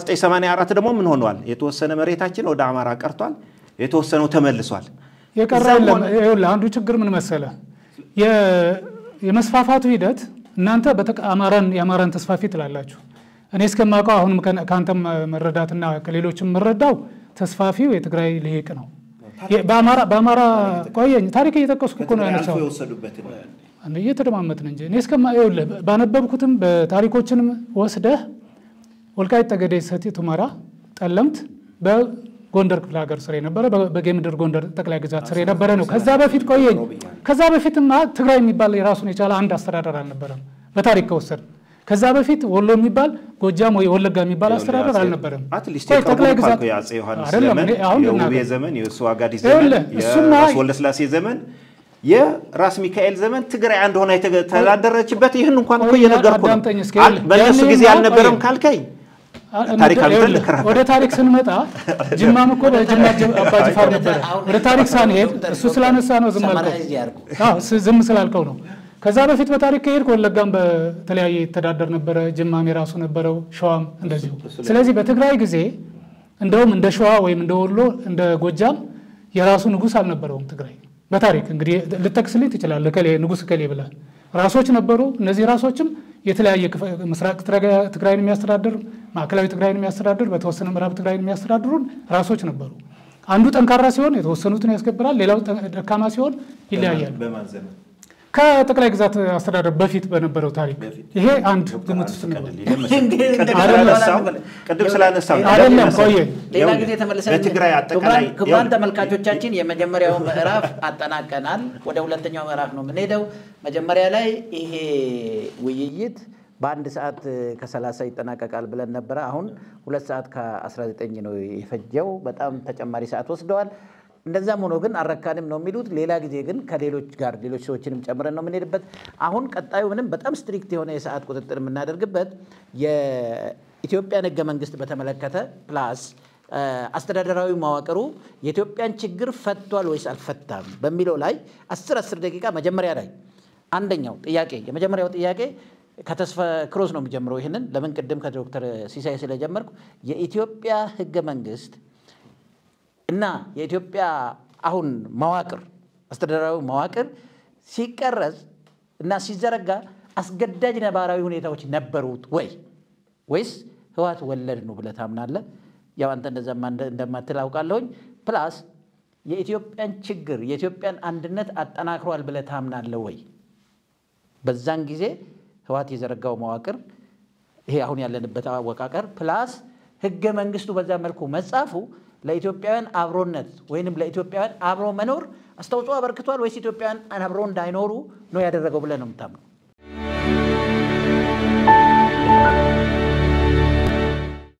1984 ደግሞ ምን ሆኗል? የተወሰነ መሬታችን ወደ አማራ ቀርቷል፣ የተወሰነው ተመልሷል። የቀረ እዛም የለም። ሆነ- ይኸውልህ አንዱ ችግር ምን መሰለህ፣ የ- የመስፋፋቱ ሂደት እናንተ በተቃ- አማራን የአማራን ተስፋፊ ትላላችሁ። እኔ እስከማውቀው አሁንም ከ- ከአንተም መረዳትና ከሌሎችም የምረዳው ተስፋፊው የትግራይ ልሂቅ ነው። የ- በአማራ በአማራ ቆየኝ ታሪክ እየጠቀስኩ እኮ ነው ያነሳው የወሰዱበትን አንድ እየተደማመጥን እንጂ እኔ እስከማ ይኸውልህ ባነበብኩትም በታሪኮችንም ወስደህ ወልቃይት ጠገዴ፣ ሰቲት ሁመራ፣ ጠለምት በጎንደር ክፍለ ሀገር ስር የነበረ በ- በጌምድር ጎንደር ጠቅላይ ግዛት ስር የነበረ ነው። ከዛ በፊት ቆየኝ ከዛ በፊትማ ትግራይ የሚባል የራሱን የቻለ አንድ አስተዳደር አልነበረም በታሪክ ከወሰድ ከዛ በፊት ወሎ የሚባል ጎጃም ወይ ወለጋ የሚባል አስተዳደር አልነበረም። አትሊስት ቆይ ጠቅላይ ግዛት የአፄ ዮሐንስ አይደለም ዘመን እኔ አሁን የውቤ ልናገር። ዘመን የእሱ አጋዲስ ዘመን ይኸውልህ፣ እሱማ- የራስ ወለስላሴ ዘመን የራስ ሚካኤል ዘመን ትግራይ አንድ ሆና የተዳደረችበት ይህን እንኳን እኮ ቆይ፣ እየነገርኩ ነው። አዳምጠኝ እስኪ። አል- በእነሱ ያኔ ጊዜ ማ- አልነበረም ቆይ። ካልከኝ አ- ታሪካዊ ይኸውልህ፣ ልከራከር። ወደ ታሪክ ስንመጣ ጅማም እኮ በጅማ ጅ- አባ ጅፋር ነበረ። ወደ ታሪክ ሳንሄድ እሱ ስላነሳ ነው ዝም አልከው። ሰማራይዝ ያድርጉ። አዎ፣ ስ- ዝም ስላልከው ነው። ከዛ በፊት በታሪክ ከሄድክ ወለጋም በተለያየ ይተዳደር ነበረ፣ ጅማም የራሱ ነበረው፣ ሸዋም እንደዚሁ። ስለዚህ በትግራይ ጊዜ እንደውም እንደ ሸዋ ወይም እንደ ወሎ እንደ ጎጃም የራሱ ንጉሥ አልነበረውም ትግራይ። በታሪክ እንግዲህ ልጠቅስልኝ ትችላለህ። እከሌ ንጉሥ እከሌ ብለህ ራሶች ነበሩ። እነዚህ ራሶችም የተለያየ ክፍ- ምስራቅ ትግራይ- ትግራይን የሚያስተዳድር ማዕከላዊ ትግራይን የሚያስተዳድር በተወሰነ ምዕራብ ትግራይን የሚያስተዳድሩን ራሶች ነበሩ። አንዱ ጠንካራ ሲሆን የተወሰኑትን ያስገብራል፣ ሌላው ጠ- ደካማ ሲሆን ይለያያል። በማን ዘመን ከጠቅላይ ግዛት አስተዳደር በፊት በነበረው ታሪክ ይሄ አንድ ግምት ውስጥ ነው። ቅድም ስላነሳው አይደለም ቆየ ሌላ ጊዜ ተመልሰን በትግራይ አጠቃላይ ክቡራን- ክቡራን ተመልካቾቻችን የመጀመሪያው ምዕራፍ አጠናቀናል። ወደ ሁለተኛው ምዕራፍ ነው የምንሄደው። መጀመሪያ ላይ ይሄ ውይይት በአንድ ሰዓት ከሰላሳ ይጠናቀቃል ብለን ነበረ። አሁን ሁለት ሰዓት ከ19 ነው የፈጀው። በጣም ተጨማሪ ሰዓት ወስደዋል። እንደዛም ሆኖ ግን አረካንም ነው የሚሉት። ሌላ ጊዜ ግን ከሌሎች ጋር ሌሎች ሰዎችንም ጨምረን ነው የምንሄድበት። አሁን ቀጣዩ ምንም በጣም ስትሪክት የሆነ የሰዓት ቁጥጥር የምናደርግበት የኢትዮጵያን ሕገ መንግስት በተመለከተ ፕላስ አስተዳደራዊ መዋቅሩ የኢትዮጵያን ችግር ፈቷል ወይስ አልፈታም በሚለው ላይ አስር አስር ደቂቃ መጀመሪያ ላይ አንደኛው ጥያቄ የመጀመሪያው ጥያቄ ከተስፋ ክሮስ ነው የሚጀምረው። ይህንን ለምን ቅድም ከዶክተር ሲሳይ ስለጀመርኩ የኢትዮጵያ ሕገ መንግስት እና የኢትዮጵያ አሁን መዋቅር አስተዳደራዊ መዋቅር ሲቀረጽ እና ሲዘረጋ አስገዳጅ ነባራዊ ሁኔታዎች ነበሩት ወይ ወይስ ህወሓት ወለድ ነው ብለህ ታምናለህ? ያው አንተ እንደዛማ እንደ- እንደማትል አውቃለሁኝ። ፕላስ የኢትዮጵያን ችግር የኢትዮጵያን አንድነት አጠናክሯል ብለህ ታምናለህ ወይ? በዛን ጊዜ ህወሓት የዘረጋው መዋቅር ይሄ አሁን ያለንበት አወቃቀር ፕላስ ህገ መንግስቱ በዛ መልኩ መጻፉ ለኢትዮጵያውያን አብሮነት ወይንም ለኢትዮጵያውያን አብሮ መኖር አስተዋጽኦ አበርክቷል ወይስ ኢትዮጵያውያን አብሮ እንዳይኖሩ ነው ያደረገው ብለህ ነው የምታምነው?